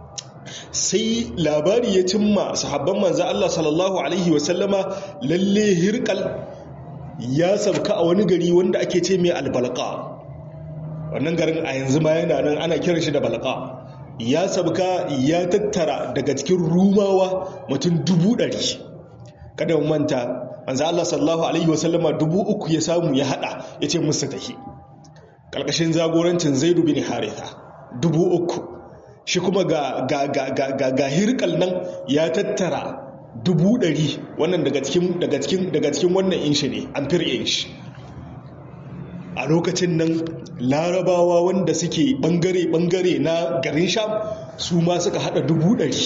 sai labari ya cimma sahabban manza Allah sallallahu Alaihi wasallama lalle hirkal ya sabka a wani gari wanda ake ce mai albalka wannan garin a yanzu ma yana nan ana kiran shi da balaka ya sabka ya tattara daga cikin rumawa mutum dubu ɗari kada mu manta manzo Allah sallallahu alaihi wasallama dubu uku ya samu ya hada ya ce musu tahi karkashin zagorancin Zaidu bin Haritha dubu uku shi kuma ga ga ga ga ga hirkal nan ya tattara dubu ɗari wannan daga cikin daga cikin daga cikin wannan inshi ne amfir inshi a lokacin nan larabawa wanda suke bangare-bangare na garin sham su ma suka hada dubu dari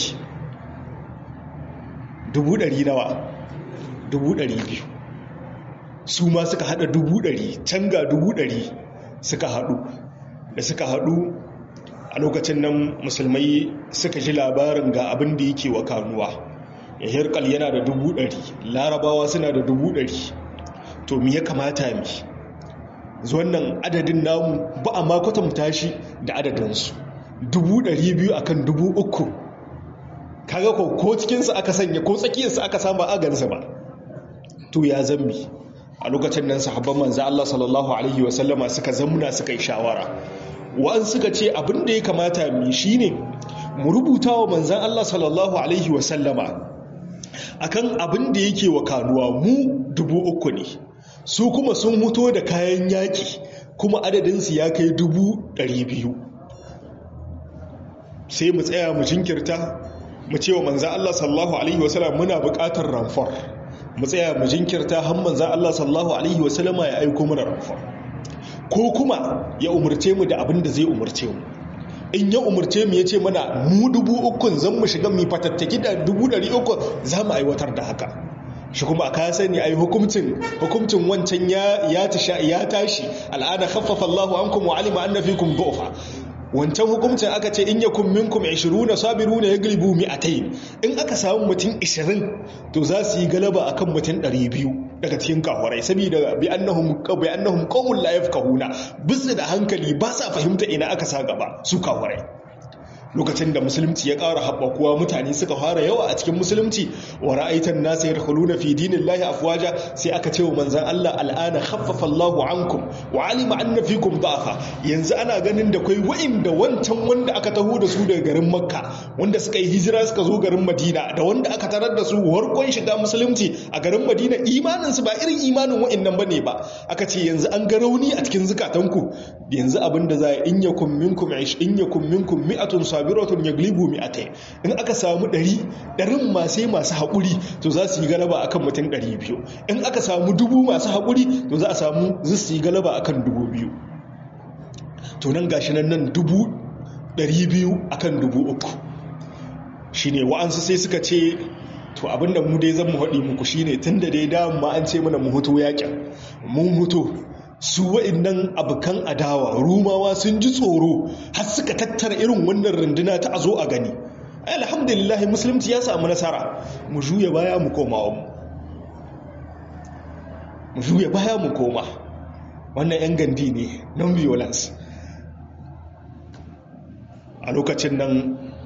dubu dari nawa dubu dari biyu su ma suka hada dubu dari can ga dubu dari suka hadu da suka hadu a lokacin nan musulmai suka ji labarin ga abin da yake wa kanuwa ya hirkal yana da dubu dari larabawa suna da dubu dari to me ya kamata mi wannan adadin namu ba a makwatanta shi da adadinsu dubu ɗari biyu akan dubu uku kaga ko ko cikinsa aka sanya ko tsakiyarsa aka samu agansa ba to ya zambi a lokacin nan sahabban manzo Allah sallallahu alaihi wasallama suka zamna suka yi shawara wa'an suka ce abin da ya kamata mu shine mu rubuta wa manzon Allah sallallahu alaihi wasallama akan abin da yake wa kanuwa mu dubu uku ne su kuma sun muto da kayan yaƙi kuma adadinsu ya kai dubu ɗari biyu sai mu tsaya mu jinkirta mu ce wa manzan Allah sallahu Alaihi wasallam muna buƙatar ramfar mu tsaya mu jinkirta har manzan Allah sallahu Alaihi wasallam ya aiko mana ramfar ko kuma ya umarce mu da abin da zai umarce mu in ya umarce mu ya ce mana mu dubu ukun zan mu shiga mu fatattaki da dubu ɗari uku za mu aiwatar da haka shi kuma ka sani ai hukuncin hukuncin wancan ya ya tashi al'ada khaffafa Allahu ankum wa alima anna fikum du'fa wancan hukuncin aka ce in yakum minkum 20 sabiruna yaglibu mi'atayn in aka samu mutum 20 to za su yi galaba akan mutum 200 daga cikin kawarai saboda bi annahum bi annahum qawmun la yafqahuna bisu da hankali ba sa fahimta ina aka sa gaba su kawarai lokacin da musulunci ya ƙara haɓakuwa mutane suka fara yawa a cikin musulunci wa ra'aitan nasu yadkhuluna fi dinillahi afwaja sai aka ce wa manzon Allah al'ana khaffafa Allahu ankum wa alima anna fikum da'afa yanzu ana ganin da kai wa'inda wancan wanda aka taho da su daga garin Makka wanda suka yi hijira suka zo garin Madina da wanda aka tarar da su warkon shiga musulunci a garin Madina imanin su ba irin imanin wa'innan bane ba aka ce yanzu an ga rauni a cikin zukatanku yanzu abinda za in yakum minkum in yakum minkum mi'atun sabiratun yaglibu mi'atai in aka samu ɗari ɗarin masu masu haƙuri to za su yi galaba akan mutum ɗari biyu in aka samu dubu masu haƙuri to za a samu zai su yi galaba akan dubu biyu to nan gashi nan nan dubu ɗari biyu akan dubu uku shine wa'ansu sai suka ce to abinda mu dai zan mu haɗi muku shine tun da dai dama an ce mana mu hutu yakin mun hutu su wa'innan abokan adawa rumawa sun ji tsoro har suka tattara irin wannan runduna ta a zo a gani alhamdulillah musulunci ya samu nasara mu juya baya mu koma mu mu juya baya mu koma wannan 'yan gandi ne non-violence a lokacin nan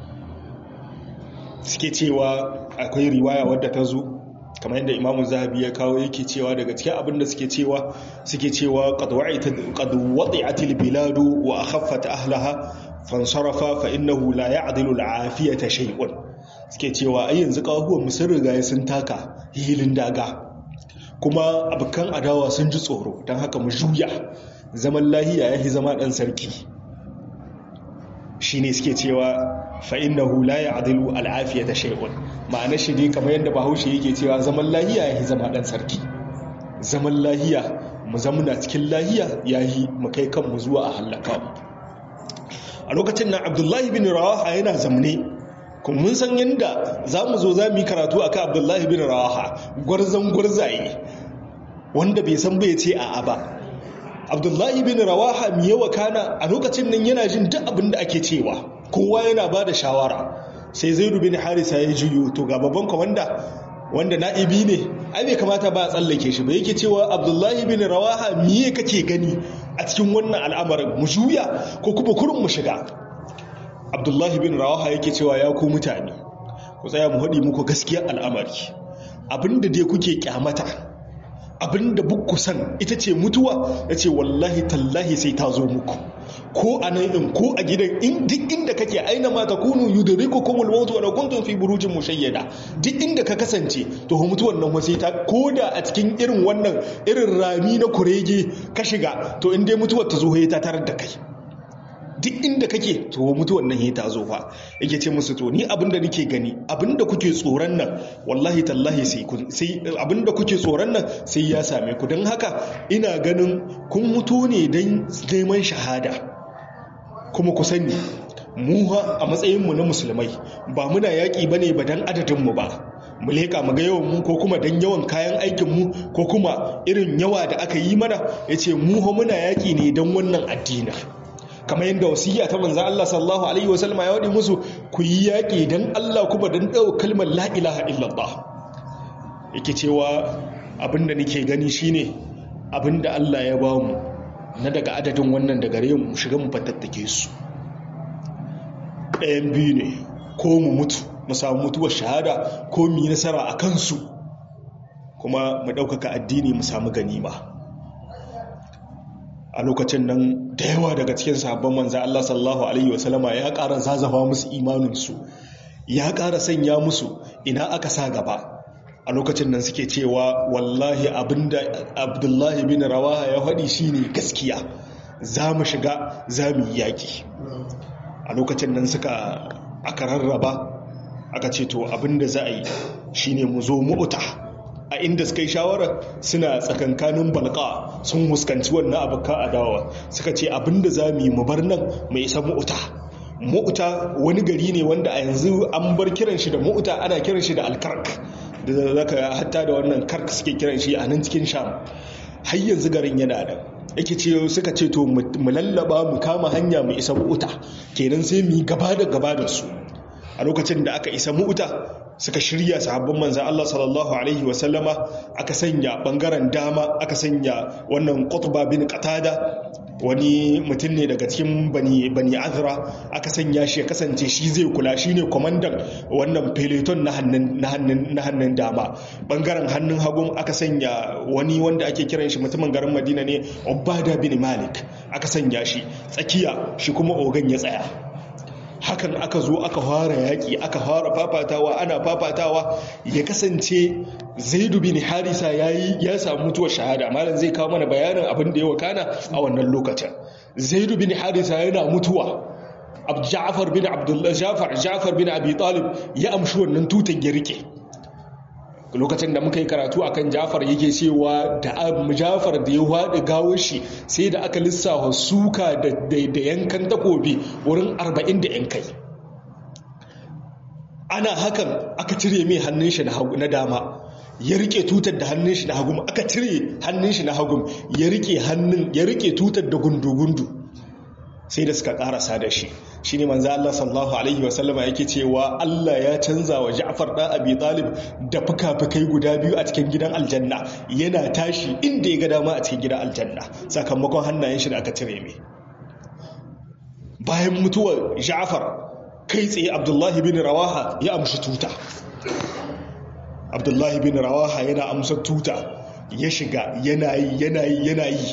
suke cewa akwai riwaya wadda ta zo kamar yadda imamu zahabi ya kawo yake cewa daga cikin abinda suke cewa suke cewa qad wadi'atil biladu wa akhaffat ahlaha fansarafa fa innahu la ya'dilu al'afiyata shay'un suke cewa ai yanzu kawahuwan mu sun riga sun taka hilin daga kuma abukan adawa sun ji tsoro don haka mu juya zaman lahiya yahi zama dan sarki shine suke cewa fa innahu la ya'dilu al'afiyata shay'un ma'ana shi dai kamar yadda bahaushe yake cewa zaman lahiya yahi zama dan sarki zaman lahiya mu zamuna cikin lahiya yahi mu kai kanmu zuwa a halaka mu a lokacin nan abdullahi bin rawaha yana zamne kuma mun san yadda za mu zo za mu yi karatu a kan abdullahi bin rawaha gwarzon gwarzaye wanda bai san bai ce a ba abdullahi bin rawaha mai yawa kana a lokacin nan yana jin duk abin da ake cewa kowa yana ba da shawara sai zai rubin harisa ya juyo to ga babban kwamanda wanda na'ibi ne ai bai kamata ba a tsallake shi ba yake cewa abdullahi bin rawaha miye kake gani a cikin wannan al'amarin mu juya ko kuma kurin mu shiga abdullahi bin rawaha yake cewa ya ku mutane ku tsaya mu haɗi muku gaskiyar al'amari abinda dai kuke kyamata abinda bukku san ita ce mutuwa ya ce wallahi tallahi sai ta zo muku ko a nan in ko a gidan in duk inda kake aina ma takunu yudriku kumul maut wa kuntum fi burujin mushayyada duk inda ka kasance to mutuwan nan wasai ta koda a cikin irin wannan irin rami na kurege ka shiga to in dai mutuwar ta zo ta tarar da kai duk inda kake to mutuwan nan ta zo fa yake ce musu to ni abinda nake gani abinda kuke tsoron nan wallahi tallahi sai kun sai abinda kuke tsoron nan sai ya same ku don haka ina ganin kun mutu ne don neman shahada kuma ku sani mu a matsayinmu na musulmai ba muna yaƙi ba ne ba don adadinmu ba mu leƙa mu ga yawan mu ko kuma don yawan kayan aikinmu ko kuma irin yawa da aka yi mana ya ce mu muna yaƙi ne don wannan addinin kamar yadda wasiya ta manzan Allah sallallahu alaihi wasallama ya waɗi musu ku yi yaƙi don Allah kuma don ɗau kalmar la ilaha illallah yake cewa abinda nake gani shine abinda Allah ya ba mu na daga adadin wannan da gare mu shiga mu fatattake su ɗayan biyu ne ko mu mutu mu samu mutuwar shahada ko mu yi nasara a kansu kuma mu ɗaukaka addini mu samu ganima a lokacin nan da yawa daga cikin sabon manza Allah sallallahu Alaihi wasallama ya ƙara zazafa musu imaninsu ya ƙara sanya musu ina aka sa gaba a lokacin nan suke cewa wallahi abinda abdullahi bin rawaha ya faɗi shine gaskiya za mu shiga za mu yi yaƙi a lokacin nan suka aka rarraba aka ce to abinda za a yi shine mu zo mu'uta a inda suka yi shawara suna tsakankanin balka sun huskanci wannan abokan adawa suka ce abinda za mu yi mu bar nan mai isa mu'uta mu'uta wani gari ne wanda a yanzu an bar kiran shi da mu'uta ana kiran shi da alkark da zaka hatta da wannan kark suke kiran shi a nan cikin sham har yanzu garin yana da yake ce suka ce to mu lallaba mu kama hanya mu isa mu'uta kenan sai mu yi gaba da gaba da su a lokacin da aka isa mu'uta suka shirya sahabban manzan Allah sallallahu Alaihi wasallama aka sanya bangaren dama aka sanya wannan qutba bin qatada wani mutum ne daga cikin bani bani azra aka sanya shi ya kasance shi zai kula shi ne kwamandan wannan peloton na hannun dama bangaren hannun hagun aka sanya wani wanda ake kiran shi mutumin garin madina ne obada bin malik aka sanya shi tsakiya shi kuma ogan ya tsaya hakan aka zo aka fara yaƙi aka fara fafatawa ana fafatawa ya kasance zaidu bin harisa yayi ya samu mutuwar shahada malam zai kawo mana bayanin abin da ya wakana a wannan lokacin zaidu bin harisa yana mutuwa Ja'far bin Abdullah Ja'far Ja'far bin Abi Talib ya amshi wannan tutan ya rike lokacin da muka yi karatu akan Ja'far yake cewa da Ja'far da ya haɗe gawar shi sai da aka lissafa suka da yankan takobi wurin 40 da yankai ana hakan aka cire mai hannun shi na dama ya rike tutar da hannun shi na hagu aka cire hannun shi na hagu ya rike hannun ya rike tutar da gundu-gundu sai da suka karasa da shi shine manzo Allah sallallahu alaihi wasallama yake cewa Allah ya canza wa Ja'far da Abi Talib da fuka-fukai guda biyu a cikin gidan aljanna yana tashi inda ya ga dama a cikin gidan aljanna sakamakon hannayen shi da aka cire mai bayan mutuwar Ja'far kai tsaye Abdullahi bin Rawaha ya amshi tuta Abdullahi bin Rawaha yana amsa tuta ya shiga yana yi yana yi yana yi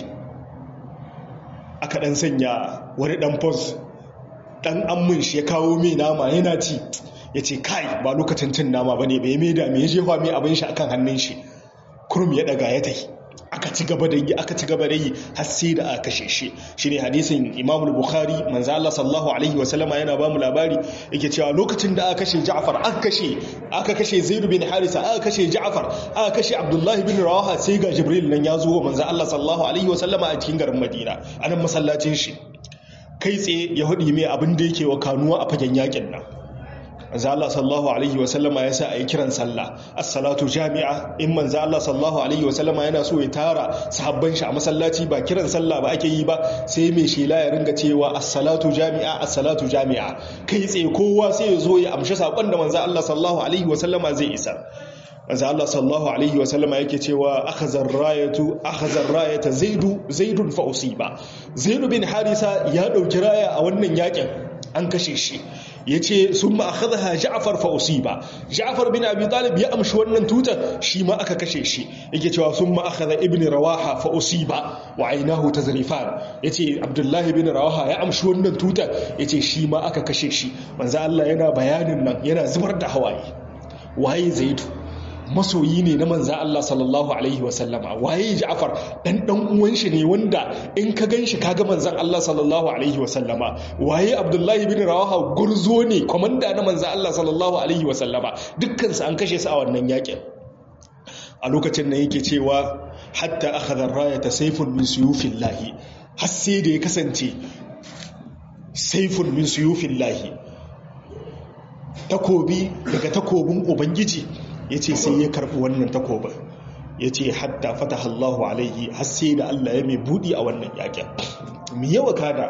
aka dan sanya wani dan fos dan ammin shi ya kawo mai nama yana ci ya ce kai ba lokacin cin nama ba ne bai mai da mai jefa mai abin shi akan hannun shi kurum ya daga ya tai aka ci gaba da yi aka ci gaba da yi har sai da aka kashe shi shine hadisin Imam Bukhari manzo Allah sallallahu alaihi wa sallama yana ba mu labari yake cewa lokacin da aka kashe Ja'far aka kashe aka kashe Zaid bin Harisa aka kashe Ja'far aka kashe Abdullah bin Rawaha sai ga Jibril nan ya zo manzo Allah sallallahu alaihi wa sallama a cikin garin Madina anan masallacin shi kai tsaye ya hudi mai abin da yake wa kanuwa a fagen yakin nan manzo Allah sallallahu alaihi wa sallama ya sa ayi kiran sallah as-salatu jami'a in manzo Allah sallallahu alaihi wa sallama yana so ya tara sahabban shi a masallaci ba kiran sallah ba ake yi ba sai mai shela ya ringa cewa as-salatu jami'a as-salatu jami'a kai tsaye kowa sai ya zo ya amshi sakon da manzo Allah sallallahu alaihi wa sallama zai isa manzo Allah sallallahu alaihi wa sallama yake cewa akhadha ar-rayatu akhadha ar-rayata zaidu zaidun fa usiba zaidu bin harisa ya dauki raya a wannan yakin an kashe shi yace summa akhadha ja'far fa usiba ja'far bin abi talib ya amshi wannan tutar shi ma aka kashe shi yake cewa summa akhadha ibn rawaha fa usiba wa aynahu tazrifan yace abdullahi bin rawaha ya amshi wannan tutar yace shi ma aka kashe shi manzo Allah yana bayanin nan yana zubar da hawaye waye zaidu masoyi ne na manza Allah sallallahu Alaihi wasallama waye Ja'far dan dan uwan shi ne wanda in ka ganshi kaga manzan Allah sallallahu Alaihi wasallama waye Abdullahi bin Rawaha gurzo ne komanda na manzan Allah sallallahu Alaihi wasallama dukkan su an kashe su a wannan yakin a lokacin da yake cewa hatta akhadha rayata sayfun min suyufillahi har sai da ya kasance sayfun min suyufillahi takobi daga takobin ubangiji ya ce sai ya karɓi wannan takobin ya ce hatta fata Allahu alaihi har sai da Allah ya mai buɗi a wannan yakin mu yawa kada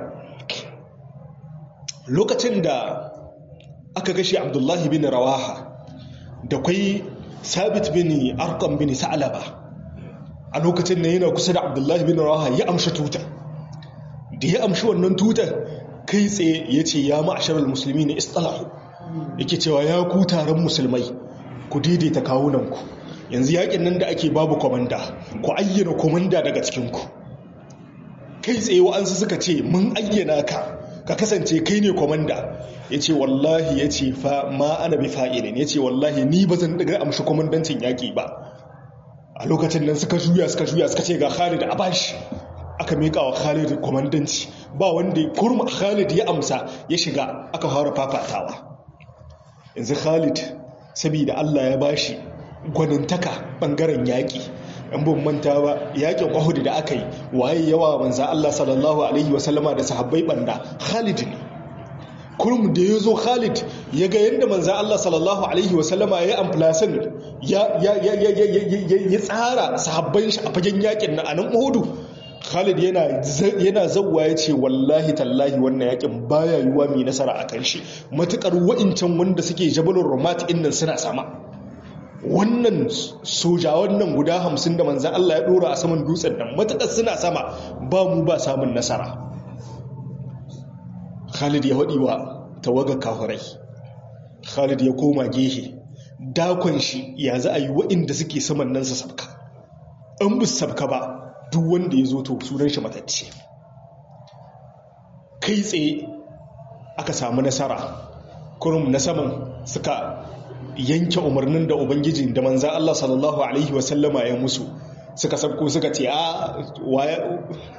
lokacin da aka kashe abdullahi bin rawaha da kwai sabit bin arkam bin sa'alaba a lokacin da yana kusa da abdullahi bin rawaha ya amshi tuta da ya amshi wannan tutar kai tsaye ya ce ya ma'asharar musulmi ne istalahu yake cewa ya ku taron musulmai ku daidaita kawunanku yanzu yakin nan da ake babu kwamanda ku ayyana kwamanda daga cikinku kai tsaye wa'ansu suka ce mun ayyana ka ka kasance kai ne kwamanda ya ce wallahi ya ce fa ma ana bi fa'ilin ya ce wallahi ni ba zan daga amshi kwamandancin yaƙi ba a lokacin nan suka juya suka juya suka ce ga khalid a bashi aka miƙa wa khalid kwamandanci ba wanda kurma khalid ya amsa ya shiga aka fara fafatawa yanzu khalid saboda Allah ya bashi gwanintaka bangaren yaƙi an bin manta ba yaƙin Uhud da aka yi waye yawa manza Allah sallallahu alaihi wasallama da sahabbai banda Khalid ne kurum da ya zo Khalid ya ga yadda manza Allah sallallahu alaihi wasallama ya amplasin ya ya tsara sahabban shi a fagen yaƙin na anan Uhud Khalid yana yana zawwa ya ce wallahi tallahi wannan yakin baya yiwa mai nasara a kan shi matukar wa'incan wanda suke jabalun romat innan suna sama wannan sojawan nan guda hamsin da manzan Allah ya dora a saman dutsen nan matukar suna sama ba mu ba samun nasara Khalid ya waɗi wa tawaga kafirai Khalid ya koma gehe dakon shi ya za a yi wa'inda suke saman nan su sabka an bu sabka ba duk wanda ya zo to sunan shi matacce kai tsaye aka samu nasara kurum na saman suka yanke umarnin da ubangiji da manzan Allah sallallahu alaihi wasallama ya musu suka sabko suka ce a waya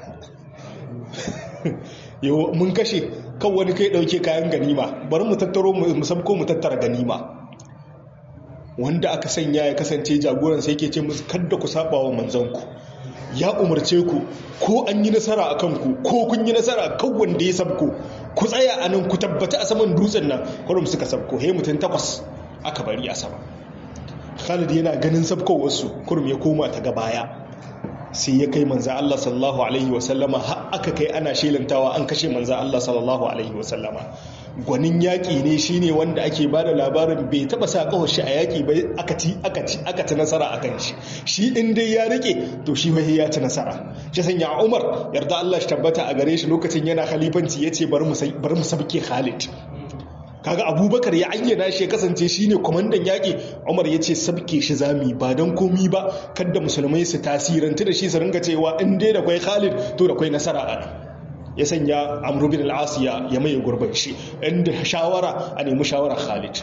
yau mun kashe kan wani kai dauke kayan ganima bari mu tattaro mu sabko mu tattara ganima wanda aka sanya ya kasance jagoran sai ke ce musu kadda ku saba wa manzanku ya umarce ku ko an yi nasara a kanku ko kun yi nasara kan wanda ya sabko ku tsaya a nan ku tabbata a saman dutsen nan kwarum suka sabko he mutum takwas aka bari a sama khalid yana ganin sabkowarsu kurum ya koma ta gabaya sai ya kai manza Allah sallallahu alaihi wasallama har aka kai ana shelantawa an kashe manza Allah sallallahu alaihi wasallama gwanin yaƙi ne shine wanda ake ba da labarin bai taɓa sa ƙawar shi a yaƙi bai aka ci aka ci aka ci nasara a kan shi shi in dai ya rike to shi wai ya ci nasara shi sanya Umar yarda Allah shi tabbata a gare shi lokacin yana khalifanci yace bari mu bari mu sabke Khalid kaga abubakar ya ayyana shi ya kasance shine kwamandan yaƙi umar ya ce sabke shi zami ba don komi ba kadda musulmai su tasirantu da shi su ringa cewa in dai da kwai khalid to da kwai nasara a nan ya sanya amru bin al'asiya ya maye gurbin shi inda shawara a nemi shawara khalid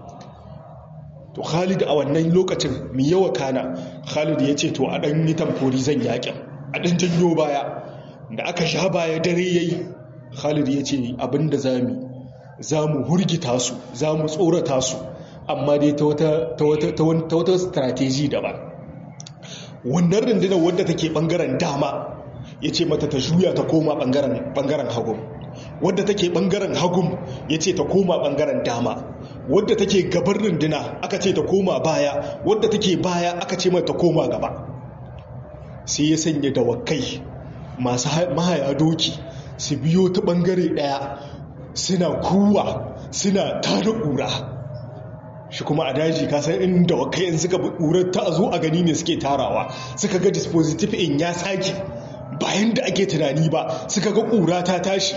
to khalid a wannan lokacin mai yawa kana khalid ya ce to a ɗan yi tamfori zan yaƙin a ɗan janyo baya da aka sha baya dare yayi khalid ya ce abinda zami za mu hurgita su za mu tsorata su amma dai ta wata strateji daban wannan rundunar wadda take bangaren dama ya ce mata ta juya ta koma bangaren hagun wadda take bangaren hagun ya ce ta koma bangaren dama wadda take gabar runduna aka ce ta koma baya wadda take baya aka ce mata ta koma gaba sai ya sanya dawakai masu mahaya doki su biyo ta bangare daya suna kuwa suna tada ƙura shi kuma a daji kasan inda wakayen suka ƙurar ta zo a gani ne suke tarawa suka ga dispositif in ya sake bayan da ake tunani ba suka ga ƙura ta tashi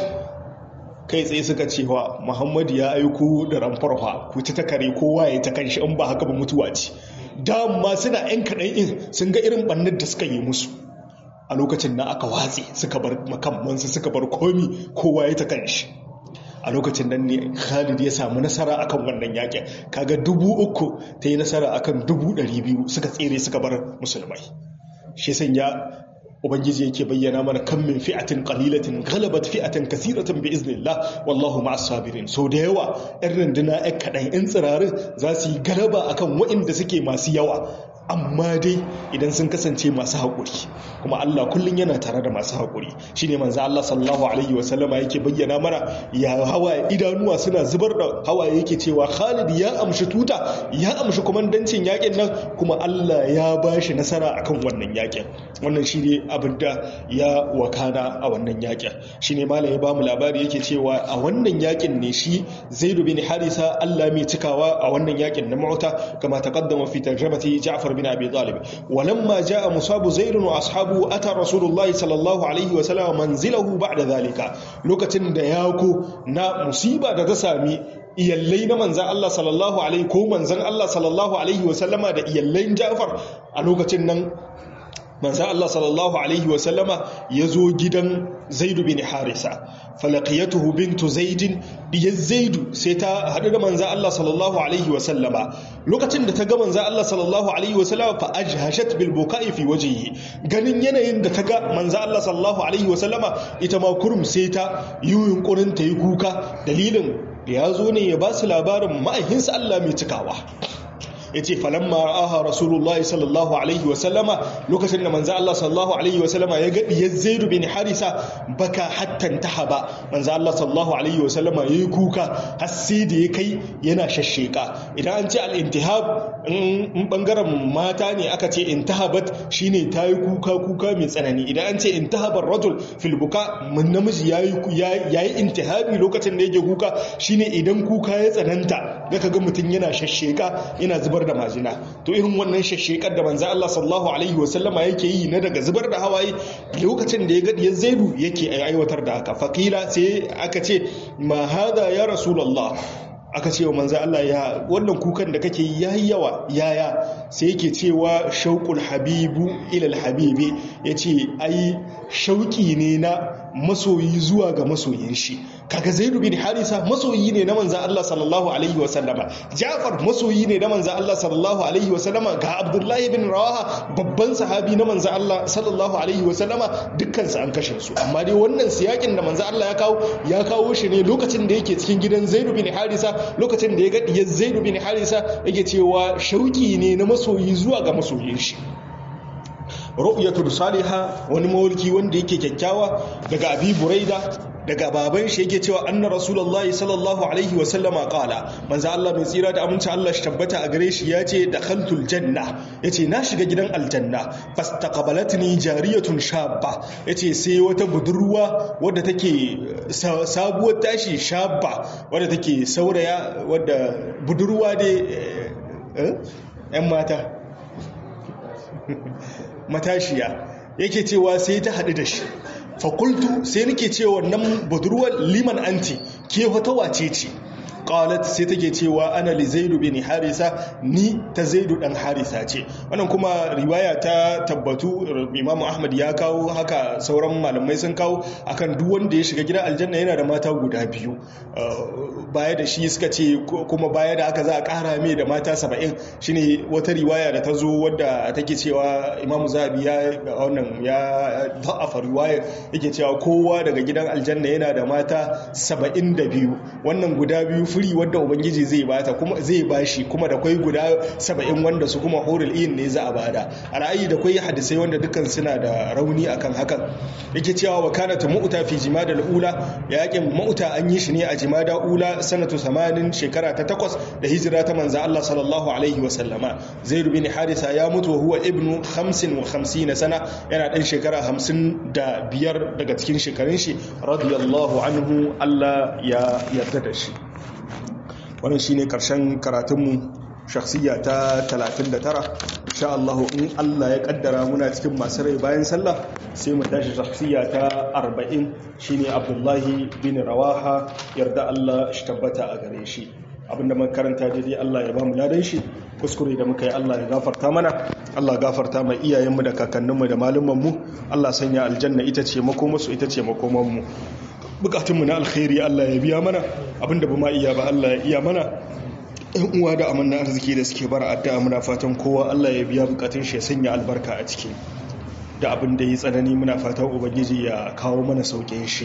kai tsaye suka cewa muhammadu ya aiko da ramfarfa ku ta kare kowa ya ta kanshi in ba haka ba mutuwa ce dama suna yan kaɗan in sun ga irin ɓannar da suka yi musu a lokacin na aka watse suka bar makamansu suka bar komi kowa ya ta kanshi a lokacin nan ne khalid ya samu nasara akan wannan yakin kaga dubu uku ta yi nasara akan dubu ɗari biyu suka tsere suka bar musulmai shi sanya ubangiji yake bayyana mana kan min fi'atin qalilatin ghalabat fi'atan kaseeratan bi iznillah wallahu ma'as sabirin so da yawa ɗan runduna ɗan kaɗan ɗan tsirarin za su yi galaba akan waɗanda suke masu yawa amma dai idan sun kasance masu haƙuri kuma Allah kullum yana tare da masu haƙuri shine manzo Allah sallallahu alaihi wa sallama yake bayyana mana ya hawaye idanuwa suna zubar da hawaye yake cewa Khalid ya amshi tuta ya amshi komandancin yakin nan kuma Allah ya bashi nasara akan wannan yakin wannan shine abin da ya wakana a wannan yakin shine malam ya ba mu labari yake cewa a wannan yakin ne shi Zaid bin Harisa Allah mai cikawa a wannan yakin na Mu'ta kama taqaddama fi tarjamati Ja'far بن أبي طالب ولما جاء مصاب زيد وأصحابه أتى رسول الله صلى الله عليه وسلم منزله بعد ذلك لوكتن دياكو نا مصيبة تسامي iyallai na manzan Allah sallallahu alaihi ko manzan Allah sallallahu alaihi wasallama da iyallain Ja'far a lokacin nan manzan Allah sallallahu alaihi wasallama ya zo gidan Zaidu bin Harisa falaqiyatuhu bintu Zaidin diyar Zaidu sai ta haɗu da manzan Allah sallallahu alaihi wasallama lokacin da ta ga manzan Allah sallallahu alaihi wasallama fa ajhashat bil buka'i fi wajhihi ganin yanayin da ta ga manzan Allah sallallahu alaihi wasallama ita ma kurum sai ta yi yunkurin ta yi kuka dalilin da ya zo ne ya ba su labarin ma'aikinsa Allah mai cikawa ya ce falamma ra'aha rasulullahi sallallahu alaihi wasallama lokacin da manzo Allah sallallahu alaihi wasallama ya ga diyar Zaid bin Harisa baka hattan tahaba manzo Allah sallallahu alaihi wasallama yayi kuka har sai da ya kai yana shashsheka idan an ce al-intihab in bangaren mata ne aka ce intahabat shine tayi kuka kuka mai tsanani idan an ce intahabar rajul fil buka mun namiji yayi yayi intihabi lokacin da yake kuka shine idan kuka ya tsananta ga kaga mutun yana shashsheka yana zubar zubar da majina to irin wannan shashekar da manzo Allah sallallahu alaihi wasallama yake yi na daga zubar da hawaye lokacin da ya ga ya zaidu yake aiwatar da haka faqila sai aka ce ma hada ya rasulullah aka ce wa manzo Allah ya wannan kukan da kake yayi yawa yaya sai yake cewa shauqul habibu ila alhabibi yace ai shauki ne na masoyi zuwa ga masoyin shi kaga zaidu bin harisa masoyi ne na manzo Allah sallallahu alaihi wasallama jafar masoyi ne na manzo Allah sallallahu alaihi wasallama ga abdullahi bin rawaha babban sahabi na manzo Allah sallallahu alaihi wasallama dukkan su an kashe su amma dai wannan siyakin da manzo Allah ya kawo ya kawo shi ne lokacin da yake cikin gidan zaidu bin harisa lokacin da ya ga diyar zaidu bin harisa yake cewa shauki ne na masoyi zuwa ga masoyin shi ru'yatul salihah wani mawulki wanda yake kyakkyawa daga abi buraida daga baban shi yake cewa anna rasulullahi sallallahu alaihi wa sallama qala manzo Allah mai tsira da aminci Allah shi tabbata a gare shi yace dakhaltul janna yace na shiga gidan aljanna fastaqbalatni jariyatun shabba yace sai wata budurwa wadda take sabuwar tashi shabba wadda take sauraya wadda budurwa dai yan mata matashiya yake cewa sai ta haɗu da shi fakultu sai nake cewa nan budurwar liman anti ke wata wace ce qalat sai take cewa ana li zaidu bin harisa ni ta zaidu dan harisa ce wannan kuma riwaya ta tabbatu imamu ahmad ya kawo haka sauran malamai sun kawo akan duk wanda ya shiga gidan aljanna yana da mata guda biyu baya da shi suka ce kuma baya da haka za a kara mai da mata saba'in shine wata riwaya da ta zo wadda take cewa imamu zahabi ya wannan ya da'afa riwaya yake cewa kowa daga gidan aljanna yana da mata saba'in da biyu wannan guda biyu firi wadda ubangiji zai bata kuma zai bashi kuma da kwai guda saba'in wanda su kuma horil in ne za a bada a ra'ayi da kwai hadisai wanda dukkan suna da rauni akan hakan yake cewa wa kana ta mu'uta fi jimada ula yakin mu'uta an yi shi ne a jimada ula sanatu 80 shekara ta takwas da hijira ta manzo Allah sallallahu alaihi wa sallama zaid bin harisa ya mutu huwa ibnu 55 sana yana dan shekara 55 daga cikin shekarun shi radiyallahu anhu Allah ya yarda da shi wannan shine karshen karatunmu shakhsiya ta 39 insha Allah in Allah ya kaddara muna cikin masu rai bayan sallah sai mu tashi shakhsiya ta 40 shine Abdullahi bin Rawaha yarda Allah shi tabbata a gare shi abinda mun karanta daidai Allah ya ba mu ladan shi kuskure da muka yi Allah ya gafarta mana Allah gafarta mai iyayenmu da kakanninmu da malumanmu Allah sanya aljanna ita ce makomarsu ita ce makomanmu bukatunmu na alkhairi Allah ya biya mana abinda ba ma iya ba Allah ya iya mana yan uwa da amanna arziki da suke bara addu'a muna fatan kowa Allah ya biya bukatun shi ya sanya albarka a ciki da abin da yi tsanani muna fatan ubangiji ya kawo mana saukin shi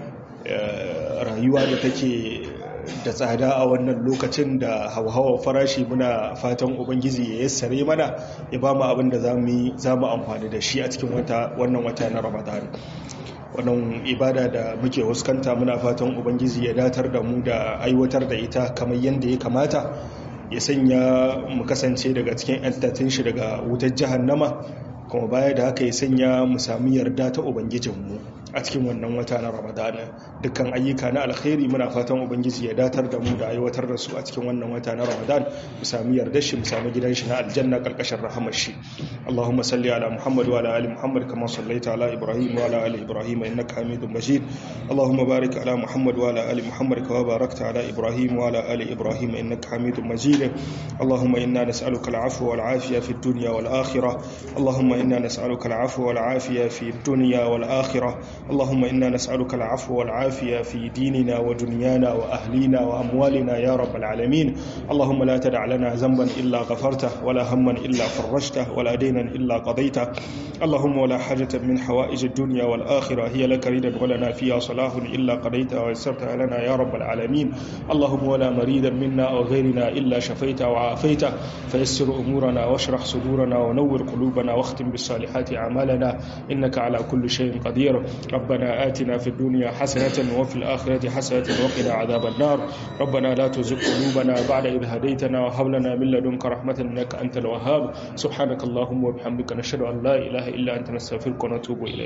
rayuwa da take da tsada a wannan lokacin da hauhawar farashi muna fatan ubangiji ya yassare mana ya ba mu abin da za mu amfani da shi a cikin wannan wata na ramadan wannan ibada da muke huskanta muna fatan ubangiji ya datar da mu da aiwatar da ita kamar yadda ya kamata ya sanya mu kasance daga cikin yantattun shi daga wutar jahannama kuma baya da haka ya sanya mu sami yarda ta ubangijinmu a cikin wannan wata na ramadana dukkan ayyuka na alkhairi muna fatan ubangiji ya datar da mu da aiwatar da su a cikin wannan wata na ramadan mu sami yardar shi mu sami gidan shi na aljanna karkashin rahamar shi allahumma salli ala muhammad wa ala ali muhammad kama sallaita ala ibrahim wa ala ali ibrahim innaka hamidum majid allahumma barik ala muhammad wa ala ali muhammad kama barakta ala ibrahim wa ala ali ibrahim innaka hamidum majid allahumma inna nas'aluka al-afwa wal afiya fi dunya wal akhirah allahumma inna nas'aluka al-afwa wal afiya fi dunya wal akhirah اللهم إنا نسألك العفو والعافية في ديننا ودنيانا وأهلينا وأموالنا يا رب العالمين اللهم لا تدع لنا ذنبا إلا غفرته ولا هما إلا فرجته ولا دينا إلا قضيته اللهم ولا حاجة من حوائج الدنيا والآخرة هي لك ريدا ولنا فيها صلاح إلا قضيتها ويسرتها لنا يا رب العالمين اللهم ولا مريدا منا أو غيرنا إلا شفيته وعافيته فيسر أمورنا واشرح صدورنا ونور قلوبنا واختم بالصالحات أعمالنا إنك على كل شيء قدير ربنا آتنا في الدنيا حسنة وفي الآخرة حسنة وقنا عذاب النار ربنا لا تزغ قلوبنا بعد إذ هديتنا وهب لنا من لدنك رحمة إنك أنت الوهاب سبحانك اللهم وبحمدك نشهد أن لا إله إلا أنت نستغفرك ونتوب إليك